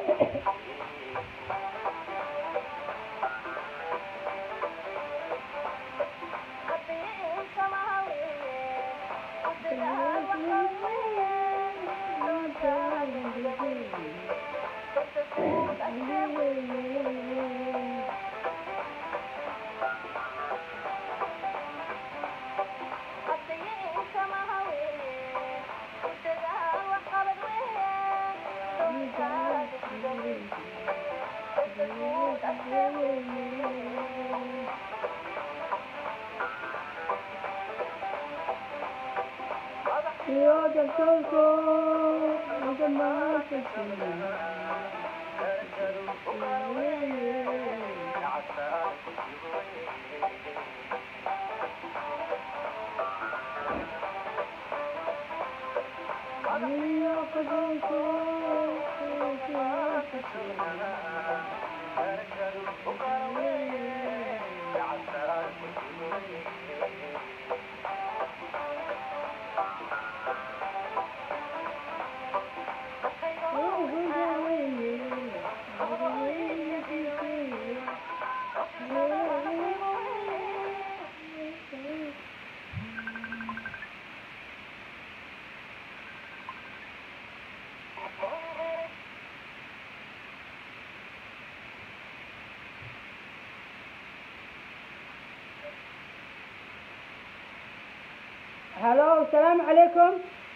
هلو السلام عليكم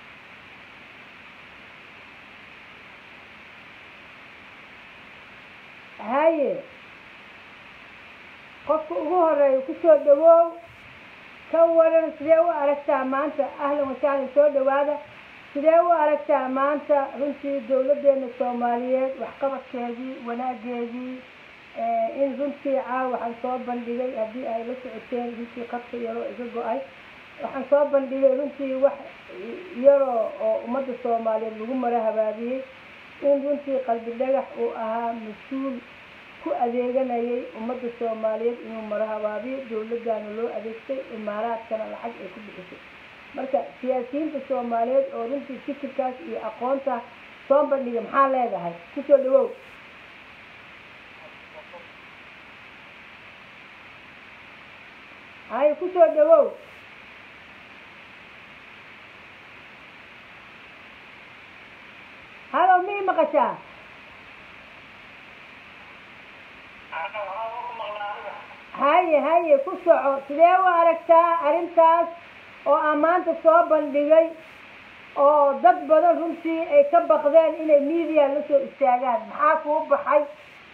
haye qofka ugu horeeya kusoo dhawow ka waran sidee u aragtaa maanta ahlan wasahlan soo dhawaada sidee u aragtaa maanta runtii dawladeena soomaaliyeed waxqabadkeedii wanaageedii in runtii caawa waxaan soo bandhigay haddii ay la socoteen runtii qabka yaroo iga go-ay waxaan soo bandhigay runtii wax yaroo oo ummadda soomaaliyeed lagu mara habaabiyey in runtii qalbi dhagax uu ahaa mas-uul ku adeeganayay ummadda soomaaliyeed inuu mara habaabiyo dawladdaana loo adeegtay imaaraadkana lacag ay ku bixisay marka siyaasiyiinta soomaaliyeed oo runtii fikirkaas iyo aqoonta soo bandhiga maxaa leedahay kusoo dhawow haye kusoo dhawow halo mii maqashaa haye haye ku soco sidee u aragtaa arrintaas oo aan maanta soo bandhigay oo dad badan runtii ay ka baqdeen inay media la soo istaagaan maxaa kuu baxay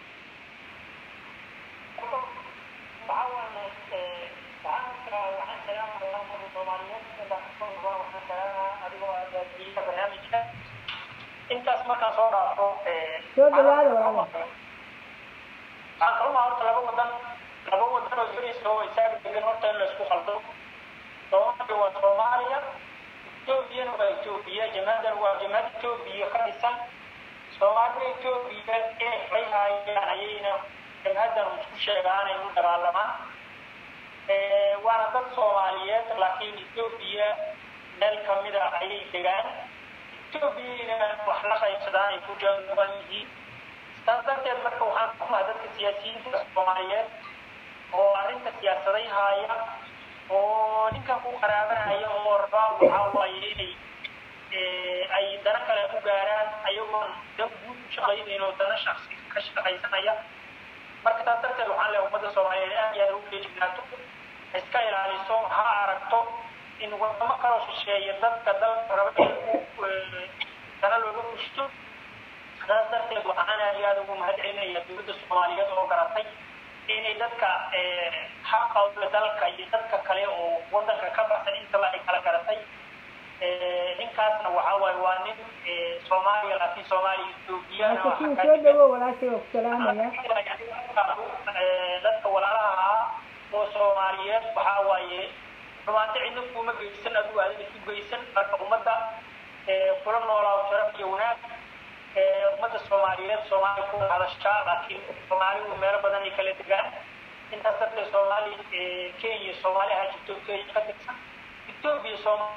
intaas markaan soo dhaafo soo dhawaada walaal waxaan kaluma horta laba wadan laba wadan oo yurisa oo isaaga degan horta in laisku qaldo soomaaliya waa soomaaliya etoobiyana waa etoobiya jamaadan waa jamaad etoobiya ka dhisan soomaalida etoobiya inay xorayhaayaan ayayna jamaadan isku sheegaan ay u dagaalamaan waana dad soomaaliyeed laakiin etoobiya meel kamida ayay degaan etoobiyana wax la qaybsadaan ay ku jaaban yihiin saas darteed marka waxaan kumaa dadka siyaasiyiinta soomaaliyeed oo arrinta siyaasaday haaya oo ninkan ku qaraabanaya oo rabaa waxaa waaye inay ay dana kale ku gaaraan ayagoon dan guud u shaqaynayn oo dana shaksi ka shaqaysanaya marka saas darteed waxaan leeyahay ummadda soomaaliyeed aad iyo aad ugu feejignaato iska ilaaliso ha aragto in wadamo kaloo shisheeya dadka dalka raba in dana looga fushto saas darteed waxaan aad iyo aad ugu mahad celinaya dowladda soomaaliyeed oo garatay inay dadka xaqooda dalka iyo dadka kale oo wadanka ka baxsan intaba ay kala garatay ninkaasna waxaa waaye waa nin soomaaliya laakiin soomaaliya etoobiyana marka kuu soo dhawow walaashay waa ku salaamaya dadka walaalaha ah oo soomaaliyeed waxaa waaye xumaanto cidna kuma geysan adigu aadan isu geysan marka ummadda kula noolaa sharaf iyo wanaag ummadda soomaaliyeed soomaaliya ku hadashaa laakiin soomaalidu meelo badan ay kala degaan intaas darteed soomaali kenya soomaali ahaa jirto kenya ka tirsan etoobiya sooma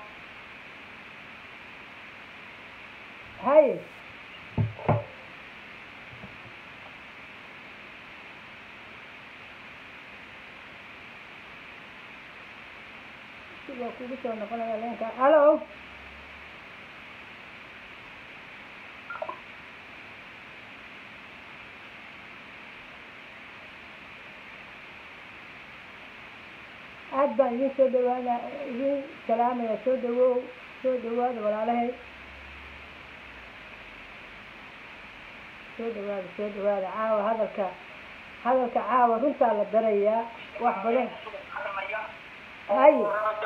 haye waa kugu soo noqonaya leenka halo aad baan idin soo dhawaana idin salaamaya soo dhawow soo dhawaada walaalahay soo dhawaada soo dhawaada caawa hadalka hadalka caawa runtaa la darayaa wax badan haye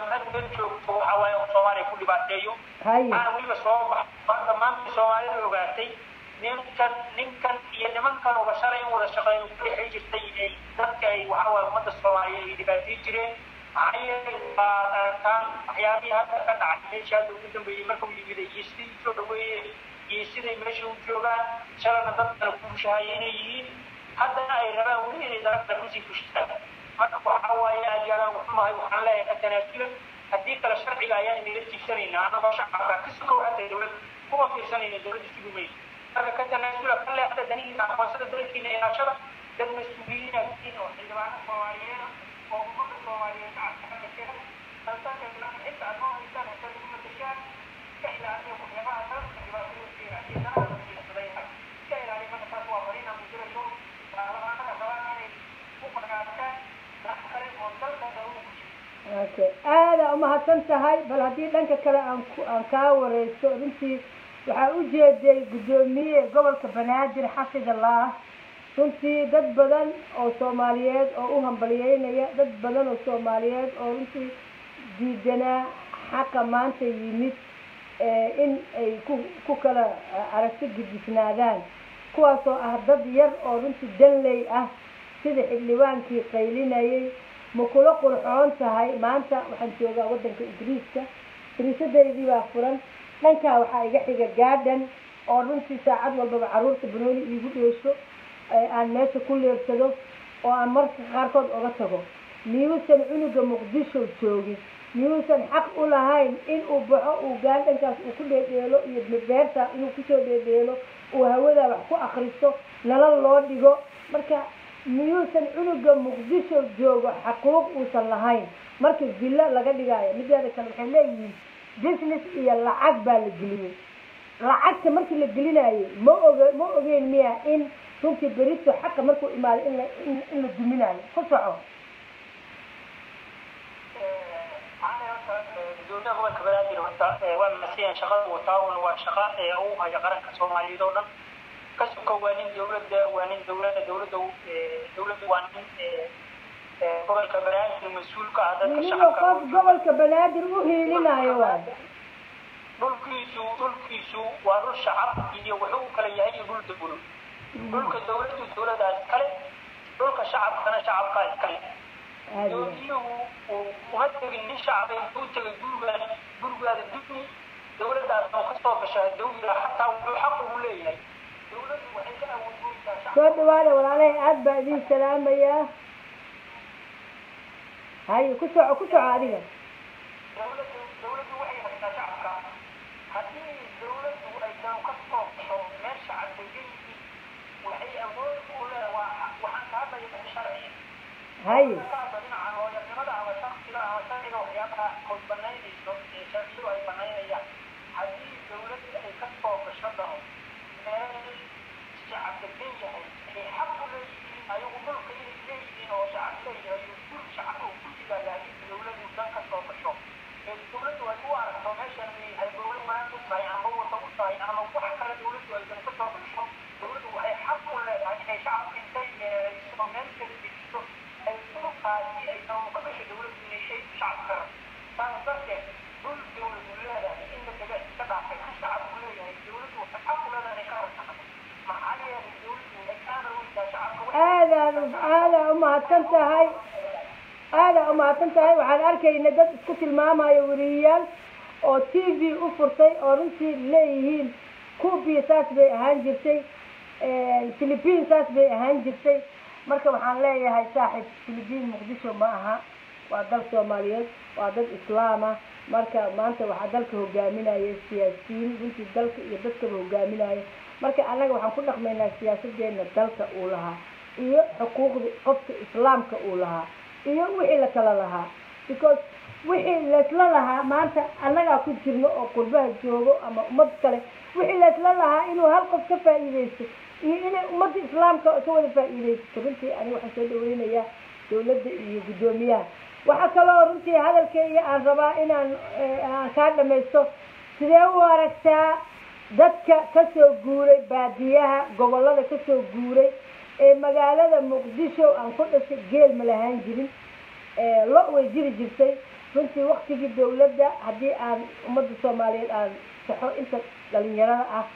waxa waaye soomaaliya ku dhibaateeyo haye waxaana weliba soo baxay dhammaantii soomaalida ogaatay ninkan ninkan iyo nimankan uba shalay in wada shaqeyn ku dhexi jirtay ay dadka ay waxa waaye ummadda soomaaliyeed ay dhibaateyn jireen maxaa yeelay waa arkaan waxyaabihii hadda ka dhacay meesha hadda ugu dambeeyey marka uu yimid iyo sidii u soo dhaweeyey iyo siday meesha u joogaan shalayna dadkana ku bushahaya inay yihiin haddana ay rabaan weli inay darabta kusii bushtaan marka waxa waaye aad yaalaan waxumahay waxaan leeyahay ka tanaasulan haddii kale sharciga ayaan inaga tiigsanaynaa annagoo shacabka ka sokow xataa dowladda kuma fiirsanayna dowladda sugumay marka ka tanaasula ka leexda danihiina aqoonsada dalkiina ilaashada dad mas-uuliyiinatiin oo xildhibaano soomaaliyeed oo ummadda soomaaliyeed shacabka ka mashira dalsanka xitaa aad ma haysaan hata lagu matashaan iska ilaaliya waxyaabaha dalka dhibaatooyinkeena iyo danaha la fiirsaday iska ilaaliya marka taas waa fariin aan kujirayso baarlamaanada rabaan inay ku magacaabtaan dad kale oo dalka daruur ku jira okay aada umahadsan tahay bal haddii dhanka kale aan ku aan kaa wareysto runtii waxaa u jeeday guddoomiye gobolka banaadir xafidallah runtii dad badan oo soomaaliyeed oo u hambaliyeynaya dad badan oo soomaaliyeed oo runtii diidanaa xaqa maanta yimid in ay ku ku kala aragti gudisnaadaan kuwaasoo ah dad yar oo runtii danley ah sida xildhibaankii qaylinayay ma kula qurxoon tahay maanta waxaan joogaa waddanka ingiriiska dariisadaydii baa furan dhankaa waxaa iga xiga gaadhan oo runtii saacad walbaba carruurta banooni iigu dheesho aan meesha ku leersado oo aan marka qaarkood oga tago miyuusan cunuga muqdisho joogin miyuusan xaq u lahayn in uu baxo uu gaadhankaas uu ku dheedheelo iyo beerta inuu kusoo dheedheelo uu hawadaa wax ku akristo nalal loo dhigo marka miyuusan cunuga muqdisho joogo xaquuq uusan lahayn marka villo laga dhigaayo mideeda kale waxay leeyihiin business iyo lacag baa la geliyey lacagta markii la gelinayo ma oge ma ogeyn miya in runtii berito xaqa markuu imaado in la in la duminayo ku soco gudoomiyaha gobolka banaadir horta waa masiyan shaqada wataawun waa shaqa uu haya qaranka soomaaliyeed oo dhan ka sokow waa nin dowladda waa nin dowladda dowladda dowladda waa nin gobolka banaadir mas-uulka ah dadka weliba shacabka qof gobolka banaadir u hiilinayo waay dhulkiisu dhulkiisu waa dhul shacab iyo wuxuu u kala yahay iyo dhul dowlo dhulka dowladdu dowladaas kale dhulka shacabkana shacabkaa iskale aada doomiyuhu uu uma tegin nin shacaba intuu tegay gurigaada gurigaada duni dowladdaas oo kasoo gashaa dowliga xataa wuxuu xaq ugu leeyahay dowladdu waxay ka awoodgoysaa shacab soo dhawaada walaalahay aada baa idin salaamayaa haye ku soco ku soco adiga dowladdu dowladdu waxay haysaa shacabka haddii dowladdu aysan ka soo gasho meel shacab degan yihiin waxay awood u leedahay waa waxaan ka hadlaya sharci haye kaasa dhinaca hooyanimada ama shaksiga ama sharciga waxyaabaha ay banaynayso ee sharciyadu ay banaynayaan haddii dowladda ay ka soo gasho dano meel shacab degan yahay ay xaq u leeyihiin ayagu dhulka inay leeyihiin oo shacab leeyahay iyo guri shacab oo ku yimaada haddii dowladdu dan ka soo gasho ee dowladdu ay u aragto meeshan inay halbowle maanta u tahay ama wada u tahay ama wax kale dowladdu aysan ka soo gasho dowladdu waxay xaq u leedahay inay shacabka intay meerayso meel kala dejiso ay dhulkaasi ay dawlo ka gasho dowladdu inay shay shacabka rab saas darteed dhul dowladdu leedahay in la daga iska dhaafay kan shacabku leeyahay dowladdu waxay xaq u leedahay inay ka rabsato maxaa yeelay dowladdu waxay kaana weydaa shacabka waxay aadaad aadaa umahadsan tahay aadaa umahadsan tahay waxaan arkayna dad isku tilmaamayo weriyayaal oo t v u furtay oo runtii leeyihiin cubiya saas bay ahaan jirtay philippine saas bay ahaan jirtay marka waxaan leeyahay saaxib philippine muqdisho ma aha waa dal soomaaliyeed waa dad islaam ah marka maanta waxaa dalka hogaaminaya siyaasiyiin runtii dalka iyo dadkaba hogaaminaya marka annaga waxaan ku dhaqmaynaa siyaasadeena dalka uu lahaa iyo xuquuqda qofka islaamka uu lahaa iyo wixii la kala lahaa because wixii laysla lahaa maanta annagaa ku jirno oo qurbaha joogo ama ummad kale wixii laysla lahaa inuu hal qof ka faa'iidaysto iyo inay ummadda islaamka ka wada faa'iidaysato runtii aniga waxaan soo dhaweynayaa dawladda iyo guddoomiyaha waxaa kaloo runtii hadalkayga aan rabaa inaan aan kaa dhamaysto sidee u aragtaa dadka kasoo guuray baadiyaha gobollada kasoo guuray ee magaalada muqdisho aan ku dhashay geel ma lahaan jirin lo way jiri jirtay runtii waktigii dawladda haddii aan ummadda soomaaliyeed aan saxo inta dhalinyarada ah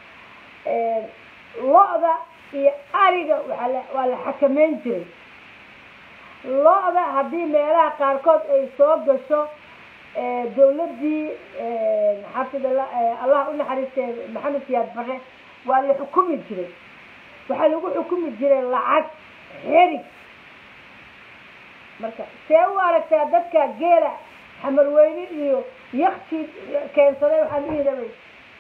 lo-da iyo ariga waa la waa la xakameyn jiray lo-da haddii meelaha qaarkood ay soo gasho dawladdii xafid allah u naxariistee maxamed siyaad bare waa la xukumi jiray waxaa lagu xukumi jiray lacag xerig marka see u aragtaa dadka geela xamarweyne iyo yakti keensaday waxaan dhihi rabay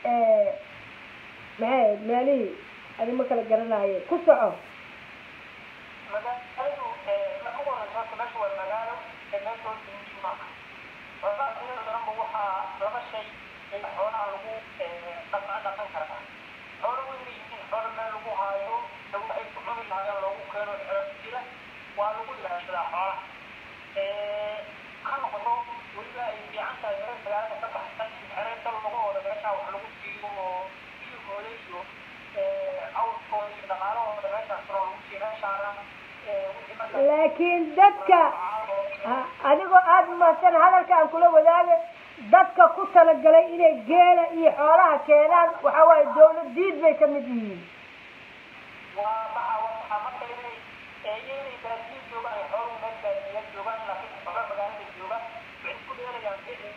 maxay meelihii adi ma kala garanaye ku soco magaaladu marka ugu horeysa horta meesha waa magaalo ee meel loo diinji maaha xoolaha iyada daranba waxaa laba shay ee xoolaha lagu dhaqan dhaqan karaa xoolo way yihiin xoolo meel lagu haayo ee waxay ku cuni lahaayeen loogu keeno xero jira waa lagu ilaashadaa xoolaha ha noqdo weliba ay fiican tahay meel magaalada ka baxsan xereenta lagu wada meesha wax lagu siiyo oo biyahooda iyo awrkooda iyo dhaqaalahooda meeshaas loo lagu siiyo meeshaana laakiin dadka adigoo aada umahadsan hadalka aan kula wadaaga dadka ku talagalay inay geela iyo xoolaha keenaan waxa waaye dawlad diid bay ka mid yihiin waa maxa waxaa marka inay inay baadiyo joogaan ay xooluhu meel baadiya joogaan laakiin xoolo magaalada joogaan waxay ku dheelayaan ficil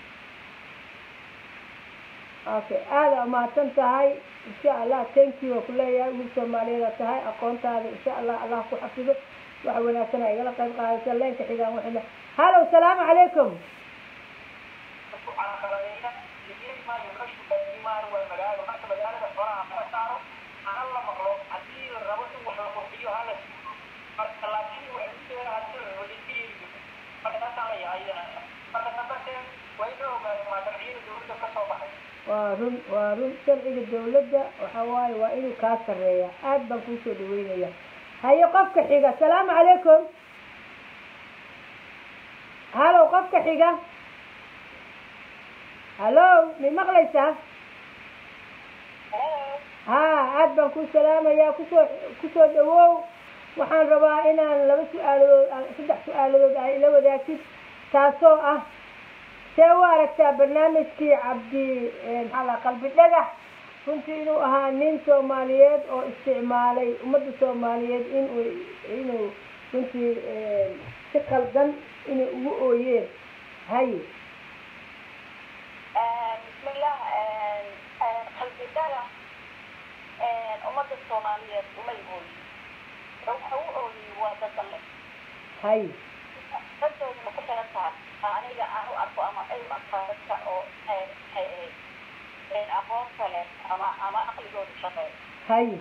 okay aada umahadsan tahay insha allah thank you waa kuleeyahay wiil soomaaliyeeda tahay aqoontaada insha allah allah ku xafido waxa wanaagsana igala qayb qaadaysa leenka xigaan waxayna hallow salaamu calaykum ku calaqaladeeya ligeeli maayo kashu baadiyo maayo waa magaalo marka magaalada xoolaha laga saaro hana la maqlo haddii la rabo in wax la qurxiyo hala siiyo marka laakiin waxay ku dheeraha sida wadajiyeeyo marka taasaan la yahay marka tabarteed waa inoo ogaado maa sharciyada dawladda ka soo baxay waa run waa run sharciga dawladda waxa waaye waa inuu kaa sarreeya aad baan kuusoo dhaweynaya haye qofka xiga asalaamu calaykum hallow qofka xiga hallow may maqlaysaa ha aad baan ku salaamayaa kusoo kusoo dhawow waxaan rabaa inaan laba su-aaladood saddex su-aaladood ah ila wadaagtid taasoo ah see u aragtaa barnaamijkii cabdi maxaa la qalbi dhagax runtii inuu ahaa nin soomaaliyeed oo isticmaalay ummadda soomaaliyeed inuu inuu runtii si qaldan inay ugu ooyeen haye bismillah qalbi dhagax ummadda soomaaliyeed umay ooyi waxa u ooyey waa dadale haye daddooduna ku xiran tahay aniga aan u arko ama ay u arkaa dadka oo maxay ahayd aqoonta leh ama ama aqligooda shaqeeyo haye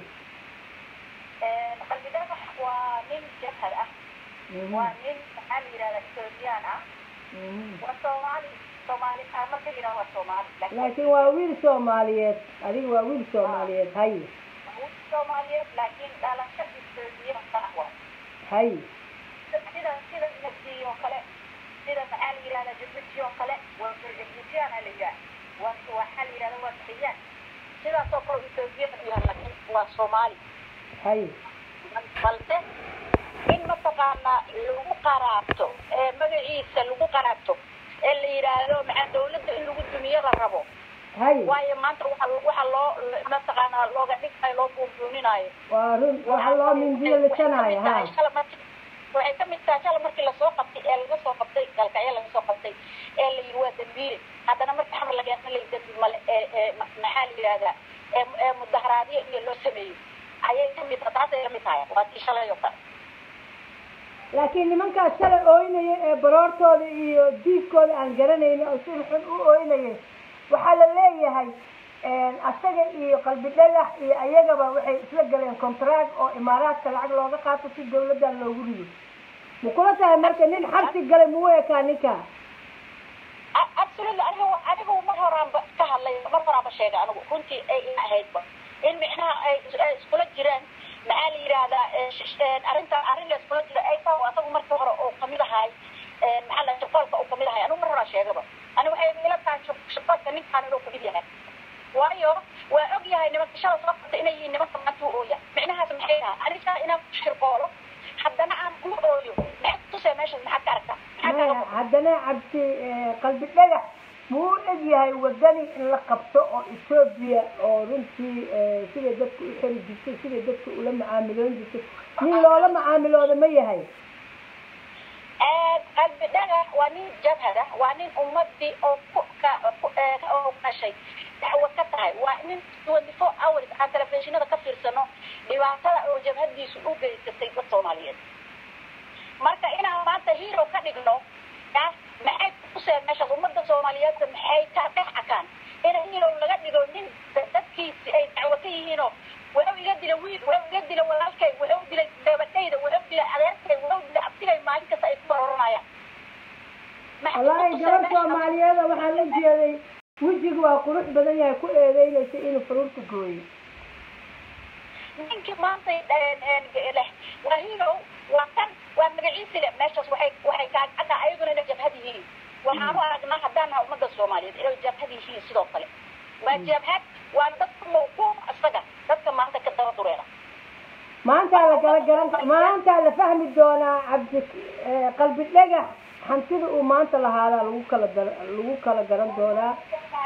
qalbi dhagax waa nin jabhad ah waa nin maxaa la yidhahdaa ethoobiyan ah waa soomaali soomaali ah marka la yidhahdo waa soomaali laakiin waa wiil soomaaliyeed adiga waa wiil soomaaliyeed haye wiil soomaaliyeed laakiin dhalasho ethoobiyan ah waa haye sida sida nafsi oo kale sida maxaa la yidhahdaa jibuuti oo kale waa jibuutiyaan la yidhaha waa waxaa la yidhahda waa saxiyaan sidaas oo kale ethoobiyan u yahay laakiin waa soomaali haye balse in mataqaanaa lagu qaraabto ee magaciisa lagu qaraabto ee la yidhaahdo maxaa dawladda in lagu dumiyo la rabo haye waayo maanta waxa waxa loo mataqaanaa looga dhigtayo loo buunbuuninaayo waa run waxa loo mindiyo lisanaayo ha waxay ka mid tahay shala markii lasoo qabtay ee laga soo qabtay galkacyo laga soo qabtay ee la yidhi waa dambiile haddana markii xamar lageesna la dambi male ee ee maxaa la yidhahdaa ee ee mudaharaadyo iyo loo sameeyo ayay ka mid tahay taasay la mid tahay waa tii shalay oo kale laakiin nimankaas shalay ooynaya ee baroortooda iyo diifkooda aan garanaynin oo si xun u ooynayay waxaa la leeyahay asaga iyo qalbi dhagax iyo ayagaba waxay isla galeen contract oo imaaraadka lacag looga qaato si dawladdan loogu rido ma kula tahay marka nin xabsi galay mau ekaa ninka absolutely anigu anigu mar horaanba ka hadlay mar horaanba sheegay anigu runtii ay ahaydba in micnaha ay ay iskula jiraan maxaa la yidhaahdaa arrinta arrin la iskula jira ay tahay asagu markii hore oo kamid ahay maxaa la shaqoolka uu kamid ahay anigu mar horaa sheegaba ani waxay ila tahay shaqoolka ninkaan inuu kamid yahay waayo waa og yahay nimanka shala soo qabta inay yihiin nimanka maanta u ooya micnahaas maxay tahay aniga inaan ku shirqoolo haddana aan ku ooyo maxaad tusee meeshaas maxaad ka aragtaa maxaad maya kaaga haddana cabdi qalbi dhagax muu eg yahay wadani in la qabto oo etoobiya oo runtii siday dadka u xeri jirtay siday dadka ula macaamiloon jirtay nin loola macaamilooda ma yahay qalbi dhagax waa nin jabhada waa nin ummadii oo ku ka ku oo dhashay dacwo ka tahay waa nin twenty four hours aan telefishinada ka fiirsano dhibaatada oo jabhadiisu u geysatay dad soomaaliyeed marka inaan maanta hero ka dhigno ya maxay kusee meeshaas ummadda soomaaliyeedka maxay ka dhex akaan in hero laga dhigo nin dadkiisi ay dacwo ka yihiinoo wuxuu iga dila wiil wuxuu iga dila walaalkay wuxuu dilay gabadhayda wuxuu dilay adeerkay wuxuu dilay abtigay maalin kasta ay ku baroranayaan wallaahi gabar soomaaliyeeda waxaan la jeeday wejiga waa qurux badan yahay ku eedeynaysa inuu faruurta gooyo ninkii maanta leh waa hero waa kan waa magaciisi leh meeshaas waxay waxay kaagcadda ayaguna inay jabhad yihiin waxaanu aragnaa haddaan nahay ummadda soomaaliyeed inay jabhad yihiin sidoo kale waa jabhad waa dadka mawquuc isaga dadka maanta ka daba dureera maantaa la kala garan maantaa la fahmi doonaa cabdi qalbi dhagax hantida uu maanta lahaadaa lagu kala dar- lagu kala garan doonaa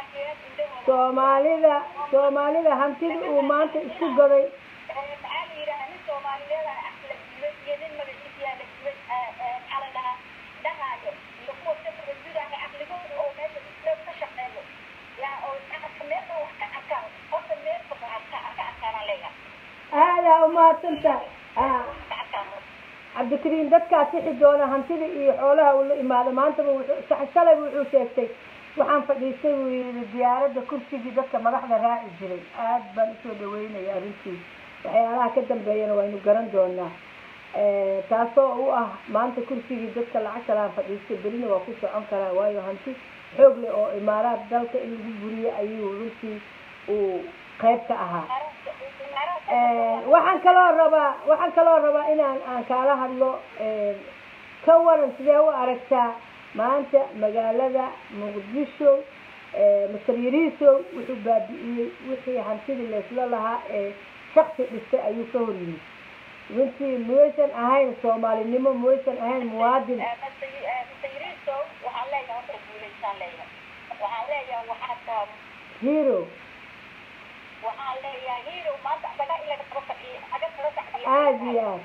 soomaalida soomaalida hantida uu maanta isku gaday maxaa la yidhaha nin soomaaliyeed ah la dilay iyo nin magaciisiyaa la dilay maxaa la dhahaa dhahaayo iyo kuwa ka tabajudaaya caqligooda oo meesha isleed ka shaqeeyo yaa oo meelka wax ka arkaan horta meelka wax ka ka arkaanaan leeyahay aadaa umahadsantahay ah ka arkaan cabdikariim dadkaa sixi doona hantida iyo xoolaha uu la imaado maantaba wuxuu sax- shalayba wuxuu sheegtay waxaan fadhiistay buu yidhi diyaaradda kursigii dadka madaxda raaci jiray aad baan usoo dhaweynaya arrintii waxyaalaha ka dambeeyana waynu garan doonaa taasoo u ah maanta kursigii dadka lacagta laha fadhiistay berina waa ku socon karaa waayo hanti xoog leh oo imaaraad dalka in lagu buriyo ayuu runtii uu qayb ka ahaa waxaan kaloo rabaa waxaan kaloo rabaa inaan aan kaala hadlo ka waran sidee u aragtaa maanta magaalada muqdisho masar yariisow wuxuu baabi'iyey wixii hantidii laysla lahaa ee shaksi dhistay ayuu ka hor yimid runtii muyaysan ahayn soomaalinimo muyaysan ahayn muwaadin masayiriiso waxaan leeyahay horta guulaysaan leeyahay waxaan leeyahay waxaa taa hero waxaan leeyahay hero maanta adaga ilaga taba fadhiya aga taba fadhiya aada iyo aad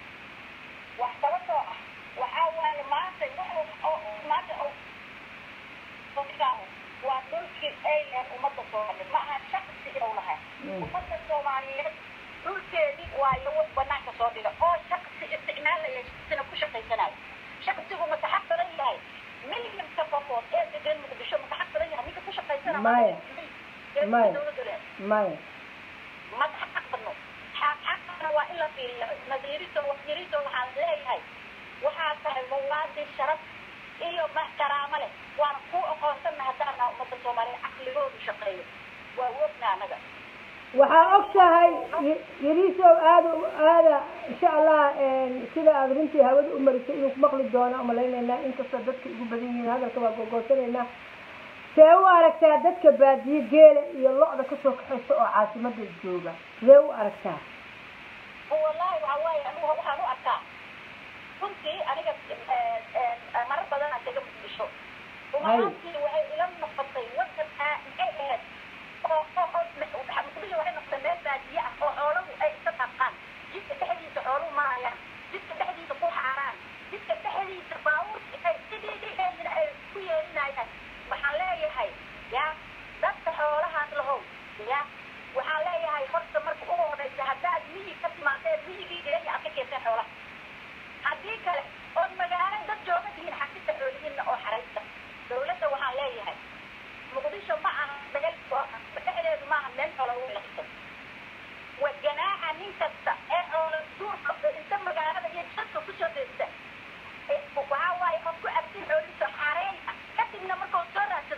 wax sababtoo ah waxaa waaye maanta wuxuu oo maanta oo dadkaahu waa dhulkii ay lehen ummadda soomaaliyeed ma aha shaksi inuu lahay ummadda soomaaliyeed dhulkeedii waayo wax banaanka soo dhiga oo shaksi isticmaalaya shaksina ku shaqaysanayo shaksigu mataxaq badan yahay milyanka qofood ee degan muqdisho mataxaq badan yahay ninka ku shaqaysana Maya. Maya. dowladdu leedahay maya madaxa badno xaqana waa in la fiiriyo nadiiriso wasiiriso waxaan leeyahay waxaa tahay muwaadin sharaf iyo ma karaamo leh waana ku aqoonsana haddaan naha ummadda soomaaliyeed caqligoodu shaqeeyo waa wogna anaga waxaa og tahay y- yariisow aada u- aada insha allah sida aada runtii hawada u marisay inuu ku maqli doona umalaynaynaa inkastoo dadka ugu badan yihiin hadalka waa gogoosanaynaa see u aragtaa dadka baadiye geela iyo lo-da kasoo kaxaysa oo caasimada jooga see u aragtaa wallahi waxa waaye anigu waxaan u arkaa runtii aniga marar badan aan kaga muqdisho rumaantii waxay ila noqotay wadan aa maxay ahayd oo oo oo muqdisho waxay noqotay meel baadiye ah oo xooluhu ay iska taabqaan jidka dhexdiisa xooluhu marayaan jidka dhexdiisa ku xaaraan jidka dhexdiisa baabuurka ay sidii dhexeedina ay ku yeelinayaan waxaan leeyahay ya dadka xoolahaas lahow ya waxaan leeyahay horta marka ugu horeysa haddaad miyi ka timaadeen miyigii geeya aad ka keenteen xoolaha haddii kale ood magaalo dad jooga tihiin xasita xoolihiinna oo xaraysta dowladda waxaan leeyahay muqdisho ma aha dagal dhexdeedu maaha meel xoola lagu laqiso wa ganaaxa nin kasta ee xoola duurka inta magaalada iyo jadka kusoo deesta waxaa waaye ood ku abtin xoolihiisa xareey kadibna markuu soo raadsado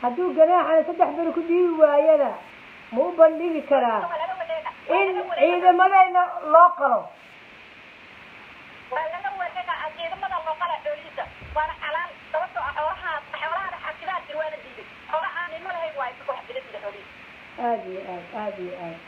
hadduu ganaaxana saddex beri ku dhiibi waayana ma u bandhigi karaa waa laga wareega waa in laga wareega ciidamadayna loo qalo waa laga wareega ciidamada looqala xoolihiisa waana xalaal sababtoo ah xoolaha xoolaha xakidaa jir waana diiday xoolaha nimo lahayn waa isaga wax bila diida xoolihiisa aada iyo aad aada iyo aad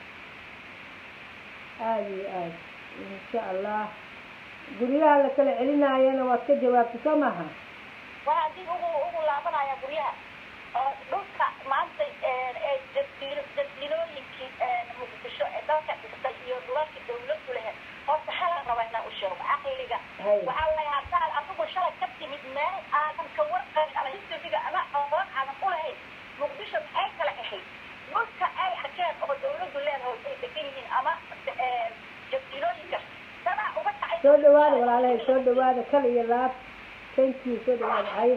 aada iyo aad insha allah guryaha la kala celinaayana waad ka jawaabtay soo maaha waa haddii ugu ugu laabanaya guryaha oo dhulka maanta ee jasiiro jasiirooyinkii muqdisho ee dalka dhistay iyo dhulalkii dawladdu lehe horta halan raba inaan u sheego caqliga Hay. waxaa la haddaad adigu shalay ka timid meel aadan ka warqabin ama historiga ama aqoon aadan u lahayn muqdisho maxay kala ahayd dhulka ay arkeen oo dawladdu leedahay ay degan yihiin ama jasiirooyinka dadaa uga kacay soo dhawaada walaalahay soo dhawaada kal iyo laab thank you soo dhawaada haye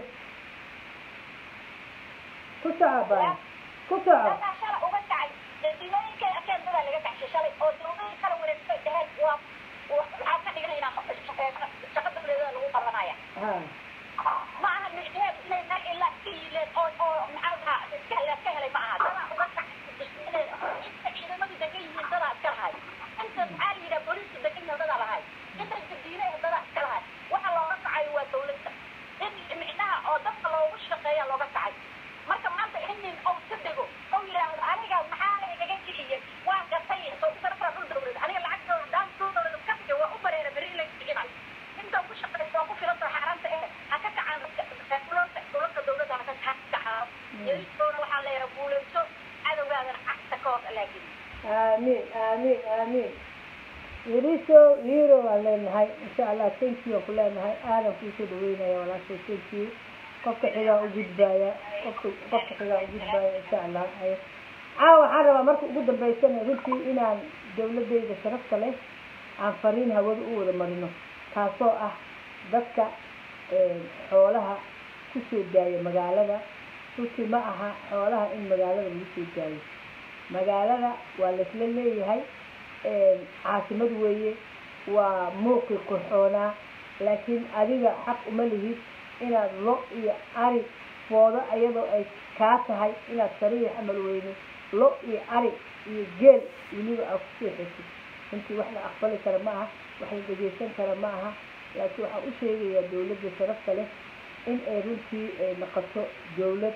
ku soco baa ku soco dadaa shalay uga kacay jasiirooyinkay arkeen dadaa laga kacshay shalay oo dawladii kala wareegtay dhaheen waa waxaa ka dhiganaynaa shaqa dawladeeda lagu qabanaya ha ma aha micneheedu inay meel ilaa iska yiileen oo oo maxaa lahaa iska hel iska helay ma aha dadaa uga kacay inta ciidamadu degan yihiin dadaa iska lahay inta maxaa la yidhaha booliisku degan yihiin dadaa lahay inta jadiine dadaa iska lahay waxa looga kacayo waa dawladda in micnaha oo dadka loogu shaqeeya looga kacay marka maanta in nin ou ka dego ou yidhaahdo aniga maxaa la igaga kiciyey waan gatay soo sarfaa dhul dawlad aniga lacagtooda daan dhul dawlad ka bixi waa u bareera beri in la kicinayo inta ku shaqeysa waa ku filanta xaaraanta eh ha ka kacaan dhulalka dhulalka dawladda ha ka ha ka kacaan yaristoona waxaa leeyahay guulayso cadowgaadana cagta ka hor laakiin aamiin aamiin aamiin yariso liro waan leenahay insha allah thank you aan ku leenahay aadan kuusoo dhaweynaya walaashay thank you qofka xigaa u gudbaaya qofka qofka xigaa u gudbaaya insha allah haye caawa waxaan rabaa marka ugu dambeysana runtii inaan dawladeyda sharafta leh aan fariin hawada u wada marino taasoo ah dadka xoolaha kusoo daaya magaalada runtii ma aha xoolaha in magaalada lagu soo daayo magaalada waa laisla leeyahay caasimad weeye waa muuqii qurxoonaa laakiin adiga xaq uma lihid inaad lo iyo ari foodo iyadoo ay kaa tahay inaad sariix amal weyne lo iyo ari iyo geel weliba aad ku seexatid runtii wax la aqbali kara ma aha wax la dhegeysan kara ma aha laakiin waxaan u sheegayaa dawladda sharafta leh in ay runtii ay noqoto dawlad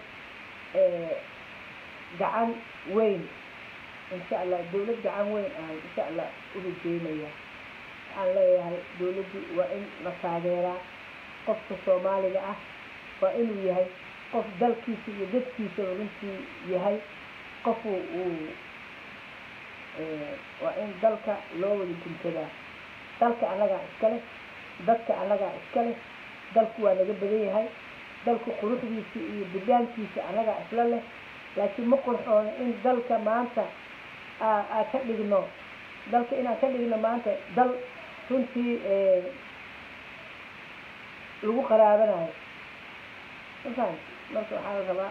gacan weyn insha allah dawlad gacan weyn aan insha allah u rajeynaya waxaan leeyahay dawladdu waa in la taageeraa qofka soomaaliga ah waa inuu yahay qof dalkiisa iyo dadkiisaba runtii yahay qofu uu waa in dalka loo wada guntadaa dalka annagaa iska leh dadka annagaa iska leh dalku waa naga badan yahay dalku quruxdiisa iyo bidaankiisa annagaa isla leh laakiin ma qurxoono in dalka maanta aa ka dhigno dalka inaan ka dhigno maanta dal runtii lagu qaraabanayo mafaham marka waxaa la rabaa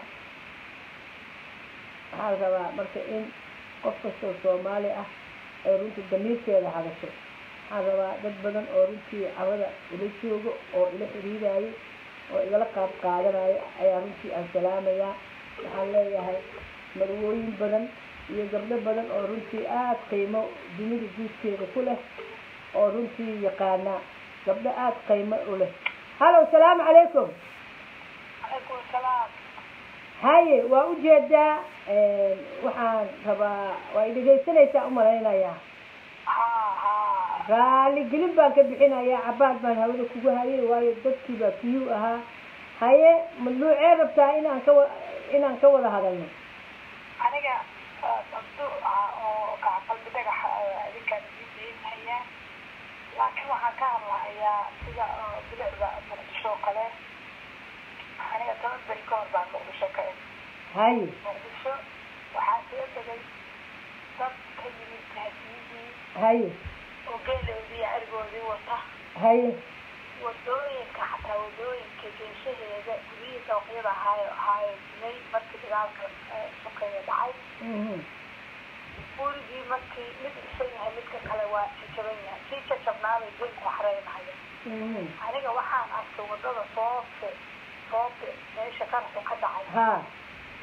waxaa la rabaa marka in qof kastoo soomaali ah ay runtii damiirkeeda hadasho waxaan rabaa dad badan oo runtii cawada ila joogo oo ila xiriirayo oo igala qaab qaadanayo ayaa runtii aan salaamayaa waxaan leeyahay marwooyin badan iyo gabdho badan oo runtii aada qiimo dunida guudkeeda ku leh oo runtii yaqaana gabdho aada qiimo u leh hallo salaamu calaykum calaykum salaam haye waa ujeedaa waxaan rabaa waa i dhegaysanaysaa umalaynayaa haa haa raali gelin baan ka bixinayaa cabaad baan hawada kugu hayay waayo dadkii baa kiyuu ahaa haye madluucee rabtaa inaan ka wa inaan ka wada hadalno aniga sabdu oo qalbi dhagaxa adinkaan idiinhayaa laakiin waxaan ka hadlahayaa sida bilicda muqdisho oo kale aniga toban beri ka hor baan muqdisho ka eg haye muqdisho waxaa soo degay dad ka yimid tahdiyadii haye oo geeloodii iyo arigoodii wata haye wadooyinka xataa wadooyinka geeshaheeda guryihii dawaqyada ahaayo ahaayo dumay markii dagaalka sokeeya dhacay mhm gurigii markii mid dhisan yahay midka kale waa jajaban yahay kii jajabnaabay dib ku xareynaya mhm aniga waxaan arkay wadada soofe soofe meesha qaraxu ka dhacay ha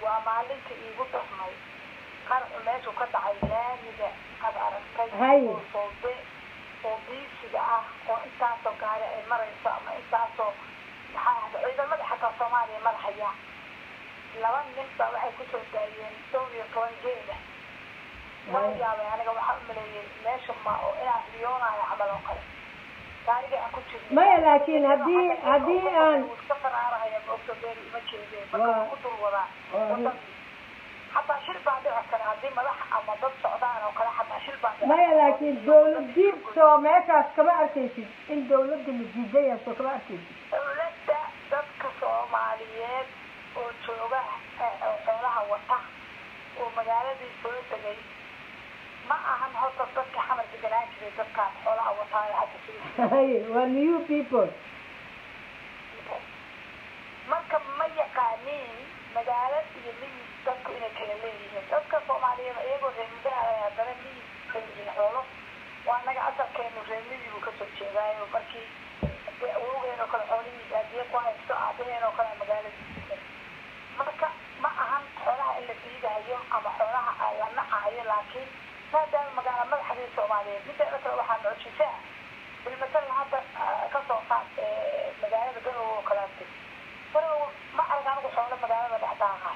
waa maalinta iigu darnay qarxu meeshu ka dhacay laamiga aad aragtay Hay. oo soobe oo biisiga ah oo intaasoo gaari ay marayso ama intaasoo maxaa ahda ciidamada xataa soomaaliya madaxaya laba nin baa waxay kusoo daayeen dhowr iyo toban geela waa Hay. yaabay aniga waxaa u maleeyey meesha ma oo inaan riyoonayo camal oo kale gaariga aan ku jirnay maya laakiin haddii haddii aan iska faraarahaya maogta beeri ima jeedeen Waa- marka ku dul wadaa waa- wadadii xataa shil baa dhici kara haddii madax ama dad socdaan oo kale xataa shil baa dhici maya kara. laakiin dawladdiid soo meeshaas kama arkaysid in dawladda la diidaya soo kama arkaysid dawladda dadka soomaaliyeed oo jooga eh, oo xoolaha wata oo magaaladii soo degay ma ahan horta dadka xamar deganaan jiray dadkaan xoolaha wataayo hadda sida Haye, waa new people marka ma yaqaaniin magaalo iyo miyis dadku inay kala leeyihiin dadka soomaaliyeed iyagoo reemidaha haddana miyis leeyihiin xoolo waa naga asalkeenu reemidii buu kasoo jeedaayo markii dee awowgeen oo kale xoolihiisa hadiye ku haysto aabaheen oo kale magaaladiisa marka ma ahan xoolaha in la diidayo ama xoolaha la nacayo laakiin maadaama magaalo madaxdii soomaaliyeed mideeda kale waxaa mucjisaa bilmatalan hadda ah, kasoo qaad eh, magaalada garowe oo kaleeto garowe ma arag anigu xoolo magaalada dhexdaaqa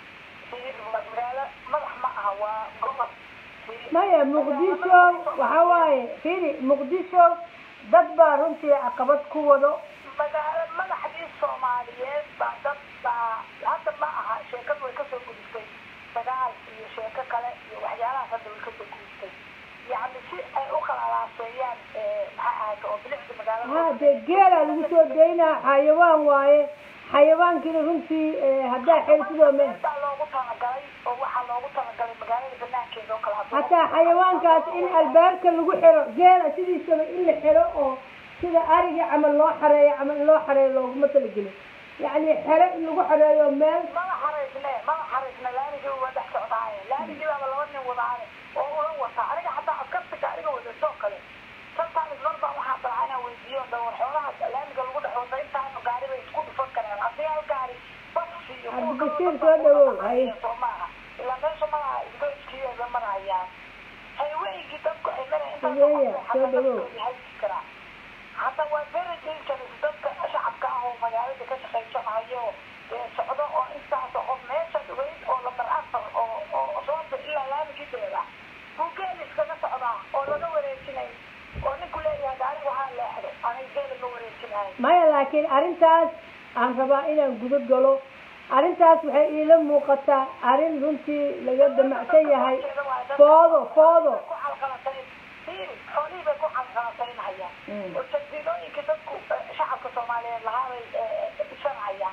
magaalo madax ma aha waa gobol maya muqdisho waxa waaye fiiri muqdisho dad baa runtii caqabad ku wado magaalo madaxdii soomaaliyeed baa dad baa hadda ma aha sheekadu way kasoo gudubtay dagaal iyo sheeko kale iyo waxyaalahaas hadda way kasoo gudubtay yacni si ay u kala alaaseeyaan maxaa ahayta oo bilicda magaalada ha dee geelaa lagu soo daynaa xayawaan waaye xayawaankiina runtii eh, haddaa xeelsidoo me baa loogu talagalay oo waxaa loogu talagalay magaalada banaankeeda oo kale hadduu- hataa xayawaankaas in albaabka lagu xiro geela sidiisaba in la xiro oo sida ariga camal loo xareeyo camal in loo xareeyo looguma talagelin yacni xero in lagu xareeyo meel mada xaraysne mada xaraysne laamigii waa dhex socdaaye laamigii baaba laba nin wadaane oo ula wata aniga xataa askartiga aniga wadato kale sometimes mar baa waxaa dalca inaan weydiiyo dhawr xoolaha laamiga lagu dhex wata intaanu gaari bay isku dhufan karaan haddii hal gaari bas iyo kuwa Cabdibasiir kaloo soo dhawow, haye. soo maaha ilaa meesha malaha isgoyskiiba marayaan hayweygii dadku ay maraya Hayeeya, soo dhawow. karaa hadda waa very dangerous dadka shacabka ah oo magaalada ka shaqaysanayo ee socdo oo intaas oo qof meesha dhugayd oo lambar afar oo oo soo ilaa laamigii beeda buu geel iskaga socdaa oo laga wareejinay oo ninku leeyahay gaari waxaa leexdo aniga geela ma wareejinayo maya laakiin arrintaas aan rabaa inaan guda galo arrintaas waxay iila muuqataa arrin runtii laga damacsan yahay foodo foodo ku xalqalatayn fiiri xoolihii bay ku xalqalataynhayaan Mm. oo jardiinooyinkii dadku eh, shacabka soomaaliyeed lahaa bay eh, dhisanhayaan